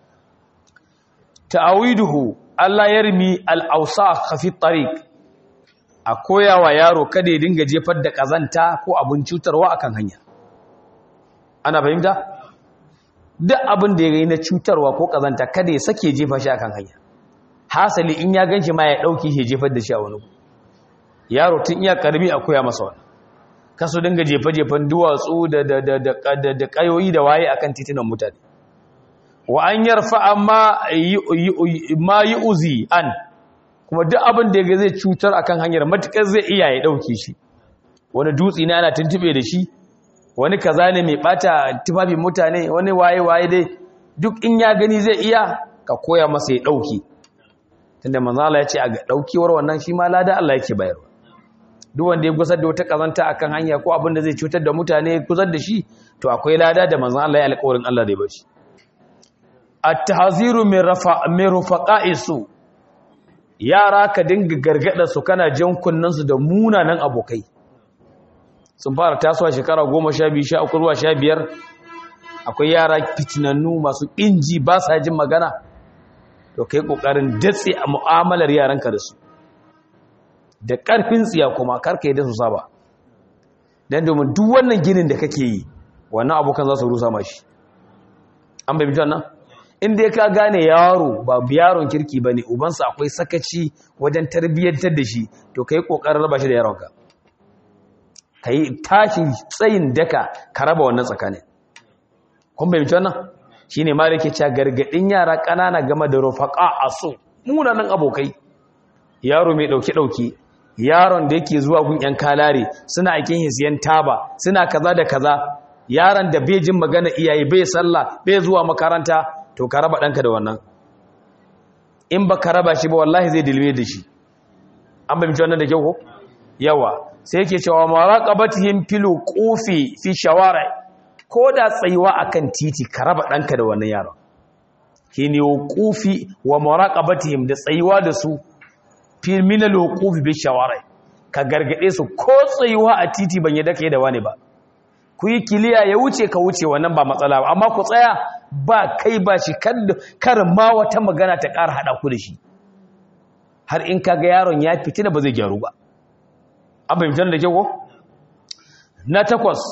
ta'awiduhu Allah yarmi al-awsakh fi tariq a koyawa yaro kada ya dinga jefar da kazanta ko abin cutarwa akan hanya ana fahimta duk abin da ya yi na cutarwa ko kazanta kada ya sake jefa shi akan hanya hasali in ya ganshi ma ya dauki shi jefar da shi a wani yaro tun iya karbi a koya masa wannan kaso dinga jefa-jefan duwatsu da da da da da kayoyi da waye akan titunan mutane wa an yarfa amma ma yi uzi an kuma duk abin da ya zai cutar akan hanyar matukar zai iya ya dauke shi wani dutse ne ana tuntube da shi wani kaza ne mai bata tufafin mutane wani waye-waye dai duk in ya gani zai iya ka koya masa ya dauke tunda manzo Allah ya ce a ga daukewar wannan shi ma lada Allah yake bayarwa duk wanda ya gusar da wata kazanta akan hanya ko abin da zai cutar da mutane gusar da shi to akwai lada da manzo Allah ya alƙawarin Allah zai bashi at-tahziru min rafa min rufaqa'isu yara ka dinga gargada su kana jan kunnan su da munanan abokai sun fara tasowa shekara 12 13 zuwa 15 akwai yara fitinannu masu inji ba sa jin magana to kai kokarin datse a mu'amalar yaranka da su da ƙarfin tsiya kuma karka yi da su saba don domin duk wannan ginin da kake yi wannan abokan za su rusa mashi an bai mutuwan nan inda ka gane yaro ba yaron kirki ba ne ubansa akwai sakaci wajen tarbiyyantar da shi to ka yi ƙoƙarin raba shi da yaronka ka yi tashi tsayin daka ka raba wannan tsakanin kun bai mutuwan nan shi ne ma da ke cewa gargaɗin yara ƙanana game da rufaƙa a so munanan abokai yaro mai ɗauke-ɗauke yaron da yake zuwa gun ‘yan kalare suna aikin hisiyan taba suna kaza da kaza yaron da bai jin magana iyaye bai sallah bai zuwa makaranta to ka raba ɗanka da wannan in ba ka raba shi ba wallahi zai dilme da shi an fahimci wannan da kyau ko yawa sai yake cewa maraqabatihim fil qufi fi shawara ko da tsayuwa akan titi ka raba ɗanka da wannan yaron shine qufi wa maraqabatihim da tsayuwa da su fil min al qufi bi shawara ka gargade su ko tsayuwa a titi ban yadda kai da wani ba ku yi kiliya ya wuce ka wuce wannan ba matsala ba amma ku tsaya ba kai ba shi kar ma wata magana ta ƙara haɗa ku da shi har in kaga yaron ya fitina ba zai gyaru ba an fahimtar da ke ko na takwas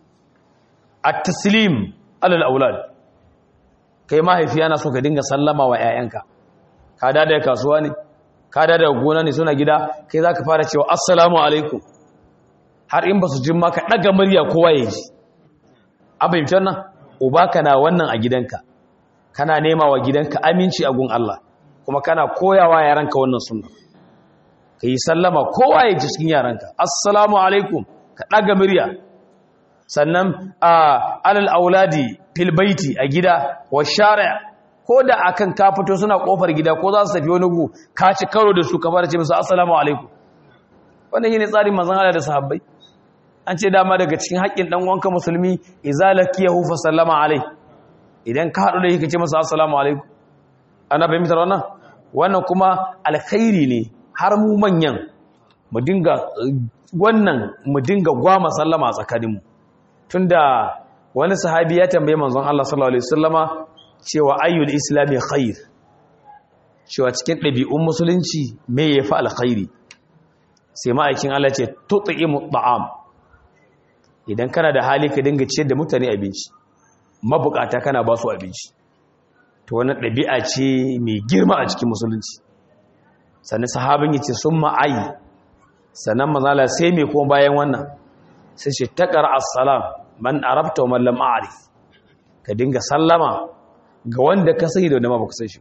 at-taslim alal aulad kai mahaifi yana so ka dinga sallama wa 'ya'yanka ka da da kasuwa ne ka da da gona ne suna gida kai zaka fara cewa assalamu alaikum har in ba su jin maka ɗaga murya kowa ya ji an fahimci wannan uba kana wannan a gidanka kana nema wa gidanka aminci a gun Allah kuma kana koyawa yaranka wannan sunna ka yi sallama kowa ya ji cikin yaranka assalamu alaikum ka ɗaga murya sannan a alal auladi fil baiti a gida wa shari'a ko da akan ka fito suna kofar gida ko za su tafi wani gu ka ci karo da su ka fara ce musu assalamu alaikum wannan shine tsarin manzon Allah da sahabbai an ce dama daga cikin haƙƙin ɗan wanka musulmi izalakiyahu fa sallama alai idan ka haɗu da shi kace masa assalamu alaikum ana fahimtar wannan wannan kuma alkhairi ne har mu manyan mu dinga wannan mu dinga gwama sallama a tsakaninmu tunda wani sahabi ya tambaye manzon Allah sallallahu alaihi wasallama cewa ayyul islami khair cewa cikin ɗabi'un musulunci me yafi alkhairi sai ma'aikin Allah ce tut'imu ta'am idan kana da hali ka dinga ciyar da mutane abinci mabukata kana ba su abinci to wannan ɗabi'a ce mai girma a cikin musulunci sannan sahabin ya ce sun ma'ayi sannan mazala sai mai kuma bayan wannan sai ce taƙar assalam man arabta wa mallam a'arif ka dinga sallama ga wanda ka sai da wanda ma ba ku san shi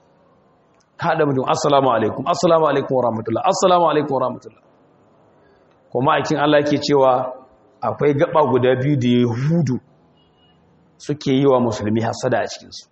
ka haɗa mutum assalamu alaikum assalamu alaikum wa rahmatullah assalamu alaikum wa rahmatullah kuma aikin Allah ke cewa akwai gaba guda biyu da yahudu suke yi wa musulmi hasada a cikinsu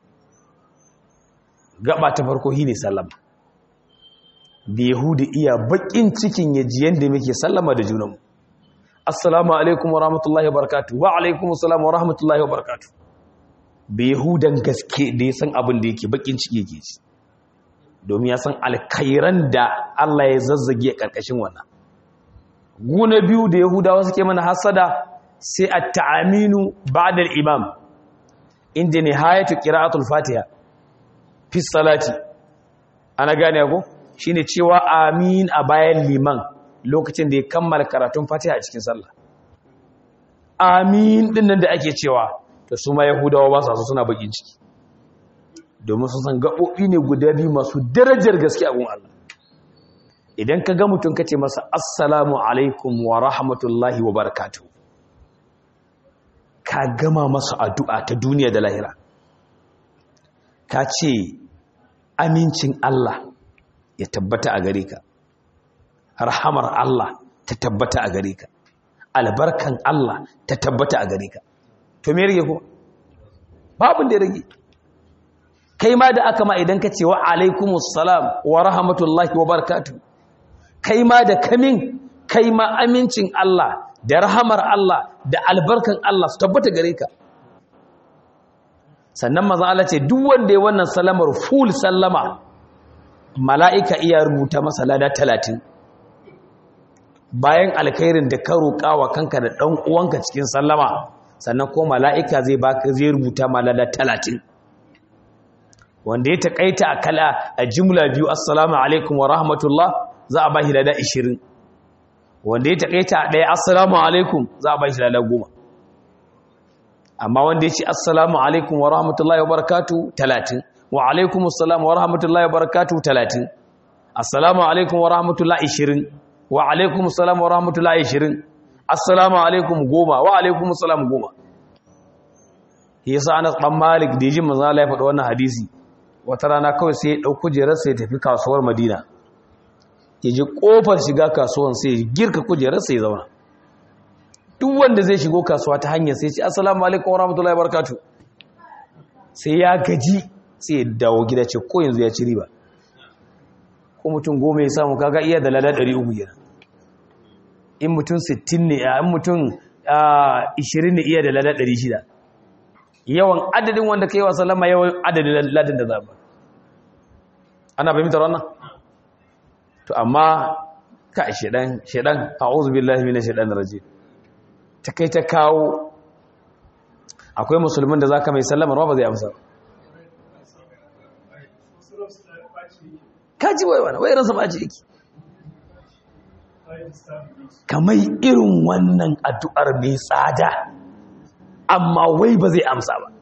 gaba ta farko shi ne sallama da yahudu iya bakin cikin yaji yadda muke sallama da junanmu assalamu alaikum wa rahmatullahi wa barakatu wa alaikum assalamu wa rahmatullahi wa barakatu da yahudan gaske da ya san abin da yake bakin ciki yake ci domin ya san alkairan da Allah ya zazzage a ƙarƙashin wannan guna biyu da yahudawa suke mana hasada sai a ta'aminu ba'da imam inda nihayatu qira'atul fatiha fi salati ana gane ko shine cewa amin a bayan liman lokacin da ya kammala karatun fatiha a cikin sallah amin din nan da ake cewa to su ma yahudawa ba su suna bakin ciki domin sun san gaɓoɓi ne guda biyu masu darajar gaske a gun Allah idan ka ga mutum ka ce masa assalamu alaikum wa rahmatullahi wa barakatuh ka gama masa addu'a ta duniya da lahira ka ce amincin Allah ya tabbata a gare ka rahamar Allah ta tabbata a gare ka albarkan Allah ta tabbata a gare ka to me rage ko babin da ya rage kai ma da aka ma idan ka ce wa alaikumus salam wa rahmatullahi wa barakatuh kai ma da kamin kai ma amincin Allah da rahamar Allah da albarkan Allah su tabbata gare ka sannan maza Allah ce duk wanda ya wannan salamar full sallama mala'ika iya rubuta masa lada talatin bayan alkhairin da ka roƙa wa kanka da ɗan uwanka cikin sallama sannan ko mala'ika zai baka zai rubuta ma lada talatin wanda ya taƙaita a kala a jimla biyu assalamu alaikum wa rahmatullah za a ba shi lada ishirin wanda ya taƙaita a ɗaya assalamu alaikum za a ba shi lada goma amma wanda ya ce assalamu alaikum wa rahmatullahi wa barakatu talatin wa alaikum assalamu wa rahmatullahi wa barakatu talatin assalamu alaikum wa rahmatullahi ishirin wa alaikum assalamu wa rahmatullahi ishirin assalamu alaikum goma wa alaikum assalamu goma yasa anas dan malik da jin manzo Allah ya faɗa wannan hadisi wata rana kawai sai ya ɗau kujerarsa ya tafi kasuwar madina ya ji ƙofar shiga kasuwan sai ya girka kujerarsa ya zauna duk wanda zai shigo kasuwa ta hanyar sai ce assalamu alaikum wa rahmatullahi barakatu sai ya gaji sai ya dawo gida ce ko yanzu ya ci riba ko mutum goma ya samu kaga iya da lada ɗari uku yana in mutum sittin ne in mutum ishirin ne iya da lada ɗari shida yawan adadin wanda ka yi wa sallama yawan adadin ladin da zaɓa ana fahimtar wannan to amma ka shedan shedan a'udhu billahi minash shaitanir rajim ta kai ta kawo akwai musulmin da zaka mai sallama ba zai amsa kaji wai wani wai ransa ba ji yake kamar irin wannan addu'ar mai tsada amma wai ba zai amsa ba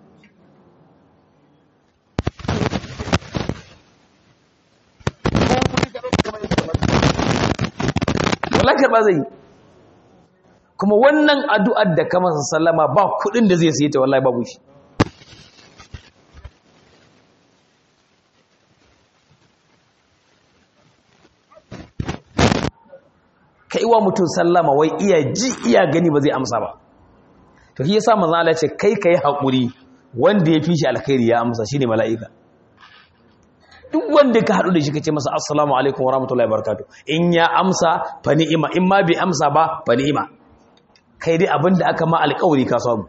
walakar ba zai yi kuma wannan addu'ar da kamar sallama ba kudin da zai siye ta wallahi babu shi kai wa mutum sallama wai iya ji iya gani ba zai amsa ba to shi yasa manzo Allah ya ce kai kai hakuri wanda ya fi shi alkhairi ya amsa shine mala'ika duk wanda ka hadu da shi kace masa assalamu alaikum wa rahmatullahi wa barakatuh in ya amsa fa ni'ima in ma bai amsa ba fa ni'ima kai dai abinda aka ma alƙawari ka samu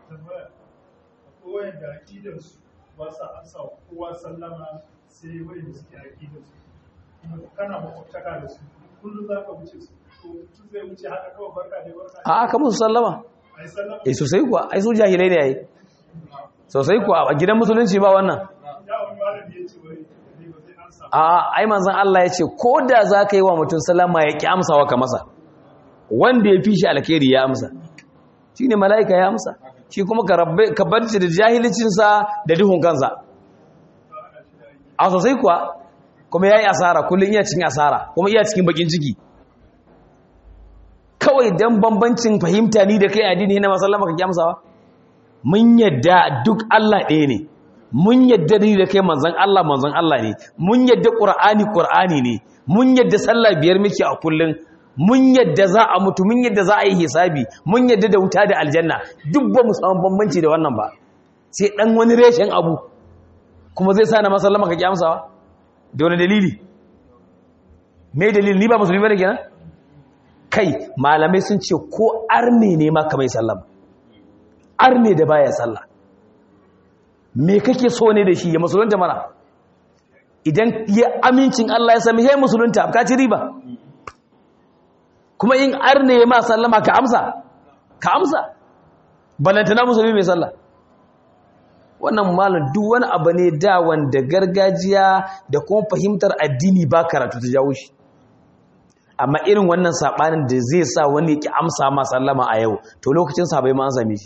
ba sa amsa kowa sallama sai wai da suke aƙidarsu kuma kana makwabtaka da su kullum za ka wuce su to mutum zai wuce haka kawai barka da barka a aka musu sallama ai sallama eh sosai kuwa ai su jahilai ne yayi sosai kuwa a gidan musulunci ba wannan ya wani malami ya ce wai ne ba zai amsa a ai manzon Allah ya ce ko da za ka yi wa mutum sallama ya ki amsawa ka masa wanda ya fi shi alkhairi ya amsa shine mala'ika ya amsa shi kuma ka rabbe ka bar shi da jahilcinsa da duhun kansa a sosai kuwa kuma ya yi asara kullum iya cikin asara kuma iya cikin bakin ciki kawai don bambancin fahimta ni da kai addini na masallama ka kyamsawa mun yadda duk Allah ɗaya ne mun yadda ni da kai manzan Allah manzan Allah ne mun yadda ƙur'ani ƙur'ani ne mun yadda sallah biyar muke a kullum mun yadda za a mutu mun yadda za a yi hisabi mun yadda da wuta da aljanna duk ba mu samu bambanci da wannan ba sai dan wani reshen abu kuma zai sa na masallama ka kyamsawa da wani dalili me dalili ni ba musulmi bane kenan kai malamai sun ce ko arne ne ma kamar sallama arne da baya sallah me kake so ne da shi ya musulunta mana idan ya amincin Allah ya sami he musulunta ka ci riba kuma in arne ya ma sallama ka amsa ka amsa balantana musulmi mai sallah wannan malam duk wani abu ne da wanda gargajiya da kuma fahimtar addini ba karatu ta jawo shi amma irin wannan sabanin da zai sa wani ki amsa ma sallama a yau to lokacin sa bai ma an same shi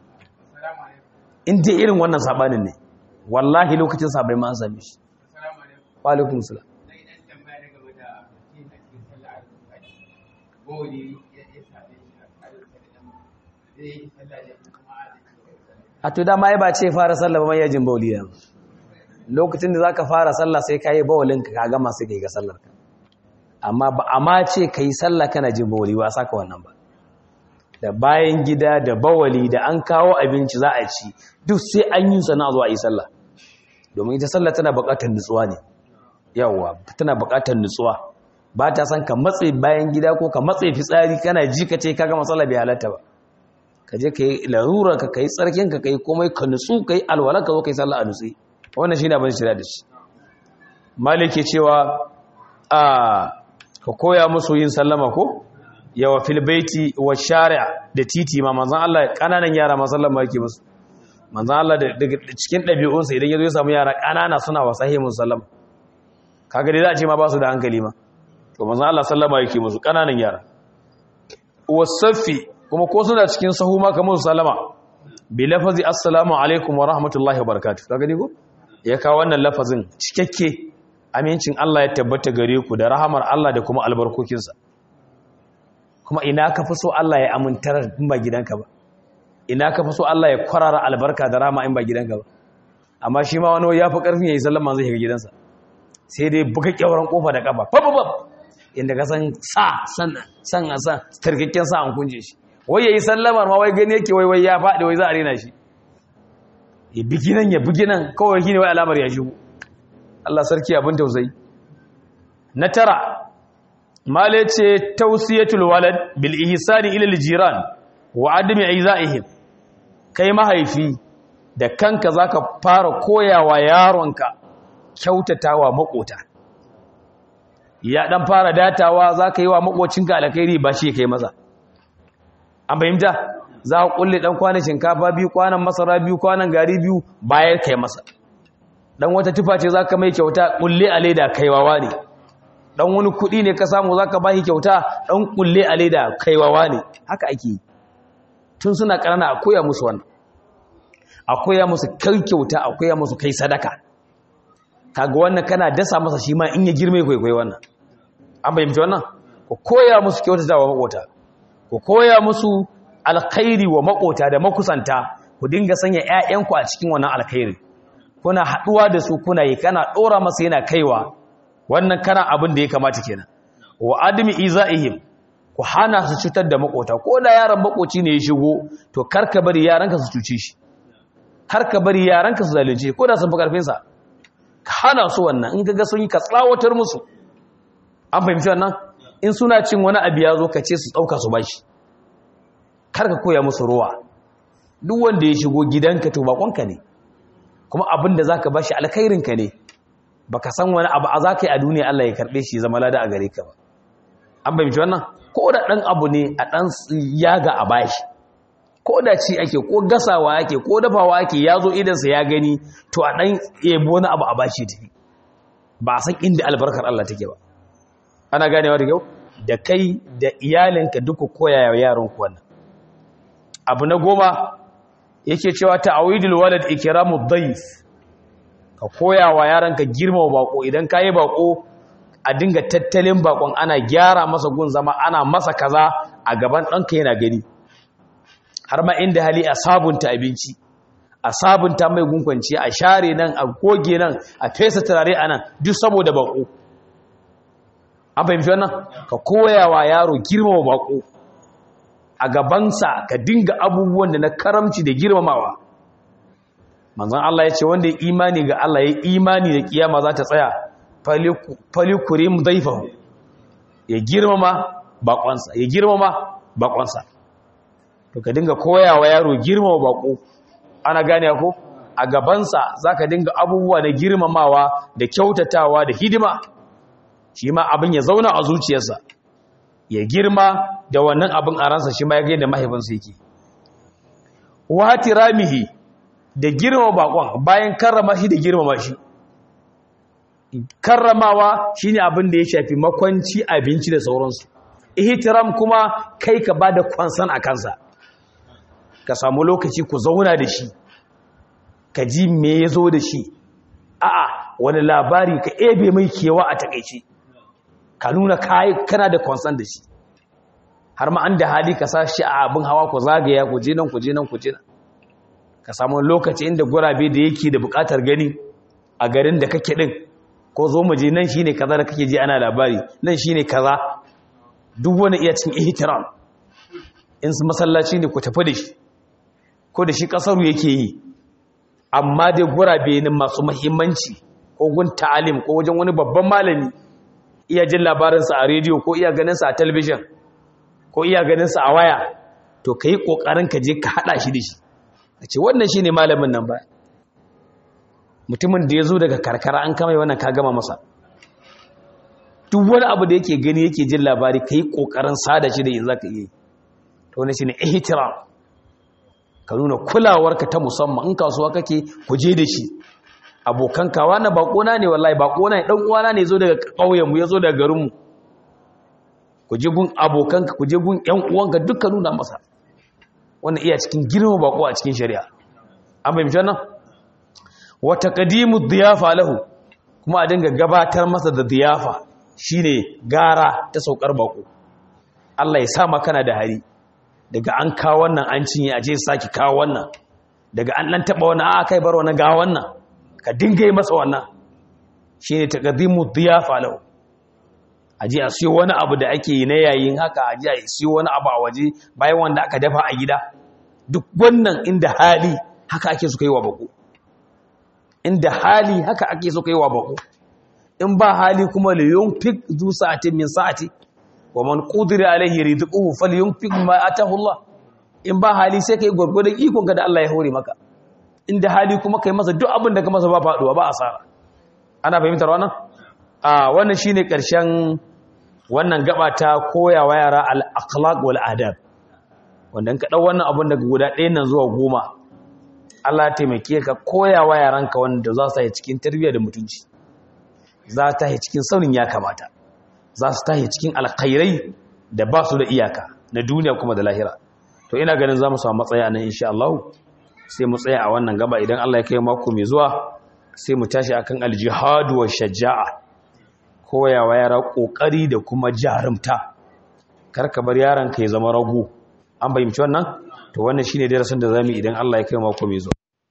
in dai irin wannan sabanin ne wallahi lokacin sa bai ma an same shi wa alaikum salam a to dama ya ba ce fara sallah ba mai yajin bauli yanzu lokacin da zaka fara sallah sai kai bawalin ka gama sai kai ga sallar ka amma ba amma ce kai sallah kana jin bauli ba saka wannan ba da bayan gida da bawali da an kawo abinci za a ci duk sai an yi sana zuwa yi sallah domin ita sallah tana buƙatar nutsuwa ne yawa tana buƙatar nutsuwa ba ta san ka matse bayan gida ko ka matse fitsari kana ji ka ce ka gama sallah bai halatta ba ka je ka yi larura ka kai tsarkin ka kai komai ka nutsu ka yi alwala ka zo ka yi sallah a nutsi wannan shi ne abin shirya da shi malik ke cewa a ka koya musu yin sallama ko yawa fil baiti wa shari'a da titi ma manzon Allah kananan yara ma sallama yake musu manzon Allah daga cikin ɗabi'unsa idan ya zo ya samu yara kanana suna wa sahihin sallama kaga dai za a ce ma ba su da hankali ma to manzon Allah sallama yake musu kananan yara wasaffi kuma ko suna cikin sahu ma kamar salama bi lafazi assalamu alaikum wa rahmatullahi wa barakatuh ka gani ko ya kawo wannan lafazin cikakke amincin Allah ya tabbata gare ku da rahamar Allah da kuma albarkokinsa kuma ina ka fi so Allah ya amintar in ba gidanka ba ina ka fi so Allah ya kwarara albarka da rama in ba gidanka ba amma shi ma wani ya fi karfin yayi sallama zai shiga gidansa sai dai buga kyauran kofa da kafa fafafaf inda ka san sa san san san tarkakken sa an kunje shi wai yayi sallamar ma wai gani yake wai wai ya faɗi wai za a rena shi ya bigi nan ya bigi nan kawai shine wai alamar ya shigo Allah sarki abin tausayi na tara male ce tausiyatul walad bil ihsani ila al jiran wa adami aizaihim kai mahaifi da kanka zaka fara koyawa yaronka kyautatawa makota ya dan fara datawa zaka yi wa makocinka alkhairi ba shi kai maza an fahimta za ka kulle dan kwanan shinkafa biyu kwanan masara biyu kwanan gari biyu bayar kai masa dan wata tufa ce zaka mai kyauta kulle a leda kaiwawa ne dan wani kudi ne ka samu zaka bashi kyauta dan kulle a leda kaiwawa ne haka ake yi tun suna karana a koya musu wannan a koya musu kai kyauta a koya musu kai sadaka kaga wannan kana dasa masa shi ma in ya girme kwaikwayi wannan an bayyana wannan ku koya musu kyautata wa makota ku koya musu alkhairi wa makota da makusanta ku dinga sanya ƴaƴanku a cikin wannan alkhairi kuna haduwa da su kuna yi kana dora masa yana kaiwa wannan kana abin da ya kamata kenan wa admi izaihim ku hana su cutar da makota ko da yaran makoci ne ya shigo to karka bari yaranka su cuce shi karka bari yaranka su zalunce ko da sun fi karfin sa ka hana su wannan in kaga sun yi ka tsawatar musu an fahimci wannan in suna cin wani abu ya zo ka ce su dauka su bashi karka koya musu ruwa duk wanda ya shigo gidanka to bakonka ne kuma abin da zaka bashi alkhairinka ne baka san wani abu a zaka yi a duniya Allah ya karbe shi zama lada a gare ka ba an bayyana wannan ko da dan abu ne a dan yaga a bashi ko da ci ake ko gasawa ake ko dafawa ake yazo idan sa ya gani to a dan yebo wani abu a bashi tafi ba san inda albarkar Allah take ba ana ganewa da kyau da kai da iyalinka duka koya wa yaron ku wannan abu na goma yake cewa ta'awidul walad ikramud dayf ka koya wa yaranka girmama bako idan kai bako a dinga tattalin bakon ana gyara masa gun zama ana masa kaza a gaban ɗanka yana gani har ma inda hali a sabunta abinci a sabunta mai gunkwanci a share nan a goge nan a fesa turare a nan duk saboda bako an fahimci wannan ka koya wa yaro girmama bako a gabansa ka dinga abubuwan da na karamci da girmamawa manzon Allah ya ce wanda ya imani ga Allah ya imani da kiyama za ta tsaya falikurim daifahu ya girmama bakonsa ya girmama bakonsa to ka dinga koyawa yaro girmama bako ana gane ko a gabansa zaka dinga abubuwa na girmamawa da kyautatawa da hidima shi ma abin ya zauna a zuciyarsa ya girma da wannan abin a ransa shi ma ya ga yadda mahaifinsa yake wati ramihi da girma bakon bayan karrama shi da girmama shi karramawa shine abin da ya shafi makwanci abinci da sauransu ihtiram kuma kai ka bada kwansan a kansa ka samu lokaci ku zauna da shi ka ji me ya zo da shi a'a wani labari ka ebe mai kewa a takaice ka nuna kana da kwansan da shi har ma an da hali ka sa shi a abin hawa ku zagaya ku je nan ku je nan ku je nan ka samu lokaci inda gurabe da yake da bukatar gani a garin da kake din ko zo mu je nan shine kaza da kake ji ana labari nan shine kaza duk wani iya cin ihtiram in su masallaci ne ku tafi da shi ko da shi kasaru yake yi amma dai gurabe ne masu muhimmanci ko gun ta'alim ko wajen wani babban malami iya jin labarinsa a rediyo ko iya ganinsa a talabijin ko iya ganinsa a waya to ka yi ƙoƙarin ka je ka haɗa shi da shi a ce wannan shi ne malamin nan ba mutumin da ya zo daga karkara an kama wannan ka gama masa duk wani abu da yake gani yake jin labari ka yi ƙoƙarin sada shi da yin za ka iya to wani shi ne ihtiram ka nuna kulawarka ta musamman in kasuwa kake ku je da shi abokan kawa na bakona ne wallahi bakona ne dan uwana ne zo daga ƙauyenmu ya zo daga garinmu ku je gun abokanka ku je gun ƴan uwanka duka nuna masa wannan iya cikin girma bako a cikin shari'a an fahimci wannan wa taqdimu diyafa lahu kuma a dinga gabatar masa da diyafa shine gara ta saukar bako Allah ya sa maka na da hari daga an kawo wannan an cinye a je saki kawo wannan daga an dan taba wannan a kai bar wannan ga wannan ka dinga yi masa wannan shine taqdimu diyafa lahu aje a siyo wani abu da ake yi na yayin haka aje a siyo wani abu a waje bayan wanda aka dafa a gida duk wannan inda hali haka ake so kai wa bako inda hali haka ake so kai wa bako in ba hali kuma li yunfik zu sa'atin min sa'ati wa man qudira alaihi rizquhu falyunfik ma atahu Allah in ba hali sai kai gurgurdan ikon ka da Allah ya hore maka inda hali kuma kai masa duk abin da ka masa ba faduwa ba asara ana fahimtar wannan a wannan shine karshen wannan gaba ta koyawa yara al-akhlaq wal adab wanda in ka dau wannan abun daga guda ɗaya nan zuwa goma Allah ya taimake ka koyawa yaranka wanda za su yi cikin tarbiyya da mutunci za ta yi cikin saurin ya kamata za su tahi cikin alkhairai da ba su da iyaka na duniya kuma da lahira to ina ganin za mu samu matsaya nan insha Allah sai mu tsaya a wannan gaba idan Allah ya kai mako mai zuwa sai mu tashi akan aljihad wa shaja'a koyawa yara kokari da kuma jarumta kar ka bar yaron ka ya zama rago an bayyana wannan to wannan shine darasin da zamu idan Allah ya kai mako mai zuwa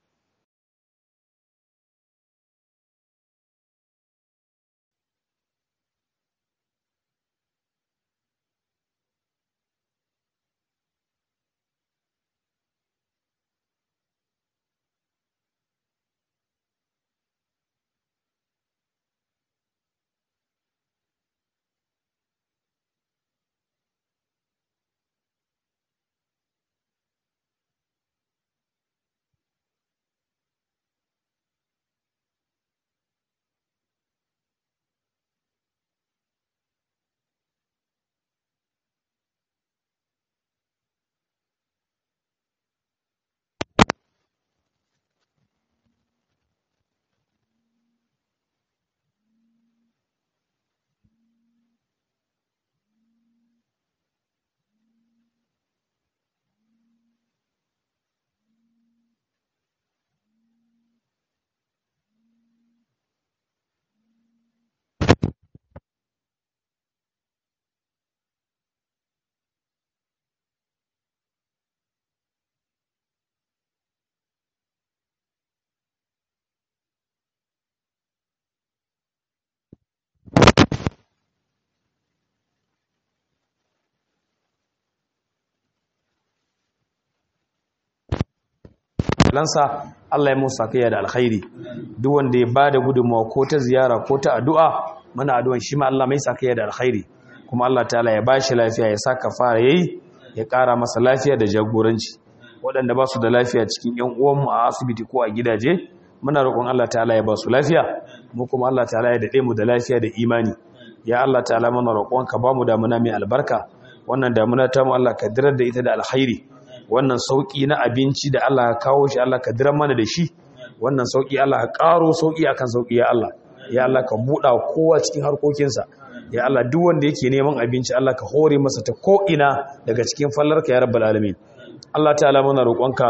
lansa Allah ya musa kai da alkhairi duk wanda ya bada gudunmawa ko ta ziyara ko ta addu'a muna addu'an shi ma Allah mai sa kai da alkhairi kuma Allah ta'ala ya bashi lafiya ya saka fara yayi ya ƙara masa lafiya da jagoranci waɗanda ba su da lafiya cikin ƴan uwanmu a asibiti ko a gidaje muna roƙon Allah ta'ala ya ba su lafiya mu kuma Allah ta'ala ya dade mu da lafiya da imani ya Allah ta'ala muna roƙon ka ba mu damuna mai albarka wannan damuna ta mu Allah ka dirar da ita da alkhairi wannan sauki na abinci da Allah ya kawo shi Allah ka dirar mana da shi wannan sauki Allah ka karo sauki akan sauki ya Allah ya Allah ka buɗa kowa cikin harkokinsa ya Allah duk wanda yake neman abinci Allah ka hore masa ta ko ina daga cikin fallarka ya rabbal alamin Allah ta'ala muna roƙonka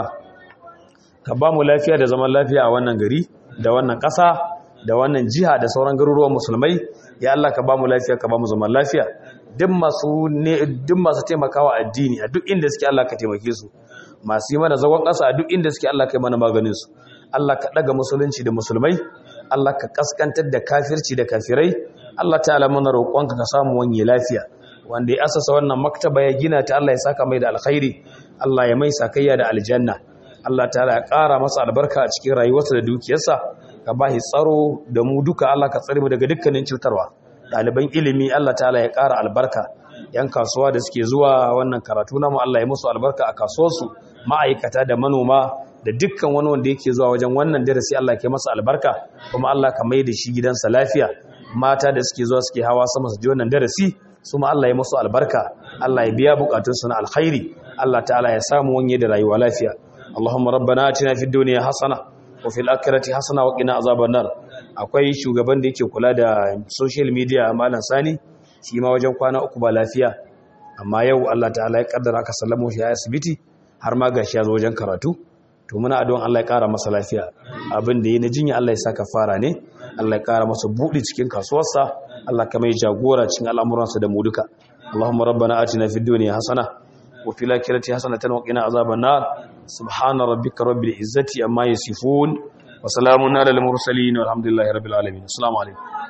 ka ba mu lafiya da zaman lafiya a wannan gari da wannan ƙasa da wannan jiha da sauran garuruwan musulmai ya Allah ka ba mu lafiya ka ba mu zaman lafiya duk masu ne duk masu taimakawa addini a duk inda suke Allah ka taimake su masu yi mana zagon ƙasa a duk inda suke Allah ka yi mana maganin su Allah ka daga musulunci da musulmai Allah ka kaskantar da kafirci da kafirai Allah ta'ala mana roƙonka ka samu wani lafiya wanda ya asasa wannan maktaba ya gina ta Allah ya saka mai da alkhairi Allah ya mai sakayya da aljanna Allah ta'ala ya ƙara masa albarka a cikin rayuwarsa da dukiyarsa ka ba shi tsaro da mu duka Allah ka tsare mu daga dukkanin cutarwa ɗaliban ilimi Allah ta'ala ya ƙara albarka yan kasuwa da suke zuwa wannan karatu namu Allah ya musu albarka a kasuwarsu ma'aikata da manoma da dukkan wani wanda yake zuwa wajen wannan darasi Allah ke masa albarka kuma Allah ka mai da shi gidansa lafiya mata da suke zuwa suke hawa sama su ji wannan darasi su ma Allah ya musu albarka Allah ya biya bukatunsu na alkhairi Allah ta'ala ya samu wanye da rayuwa lafiya Allahumma rabbana atina fid dunya hasana wa fil akhirati hasana wa qina azaban nar akwai shugaban da yake kula da social media malam Sani shi ma wajen kwana uku ba lafiya amma yau Allah ta'ala ya kaddara aka sallamo shi a asibiti har ma gashi ya zo wajen karatu to muna addu'an Allah ya kara masa lafiya abin da yi na jinya Allah ya saka fara ne Allah ya kara masa buɗi cikin kasuwarsa Allah ka mai jagora cikin al'amuransa da mu duka Allahumma rabbana atina fid dunya hasana wa fil akhirati hasanatan wa qina azaban nar subhana rabbika rabbil izzati amma yasifun wa salamun alal mursalin walhamdulillahi rabbil alamin assalamu alaikum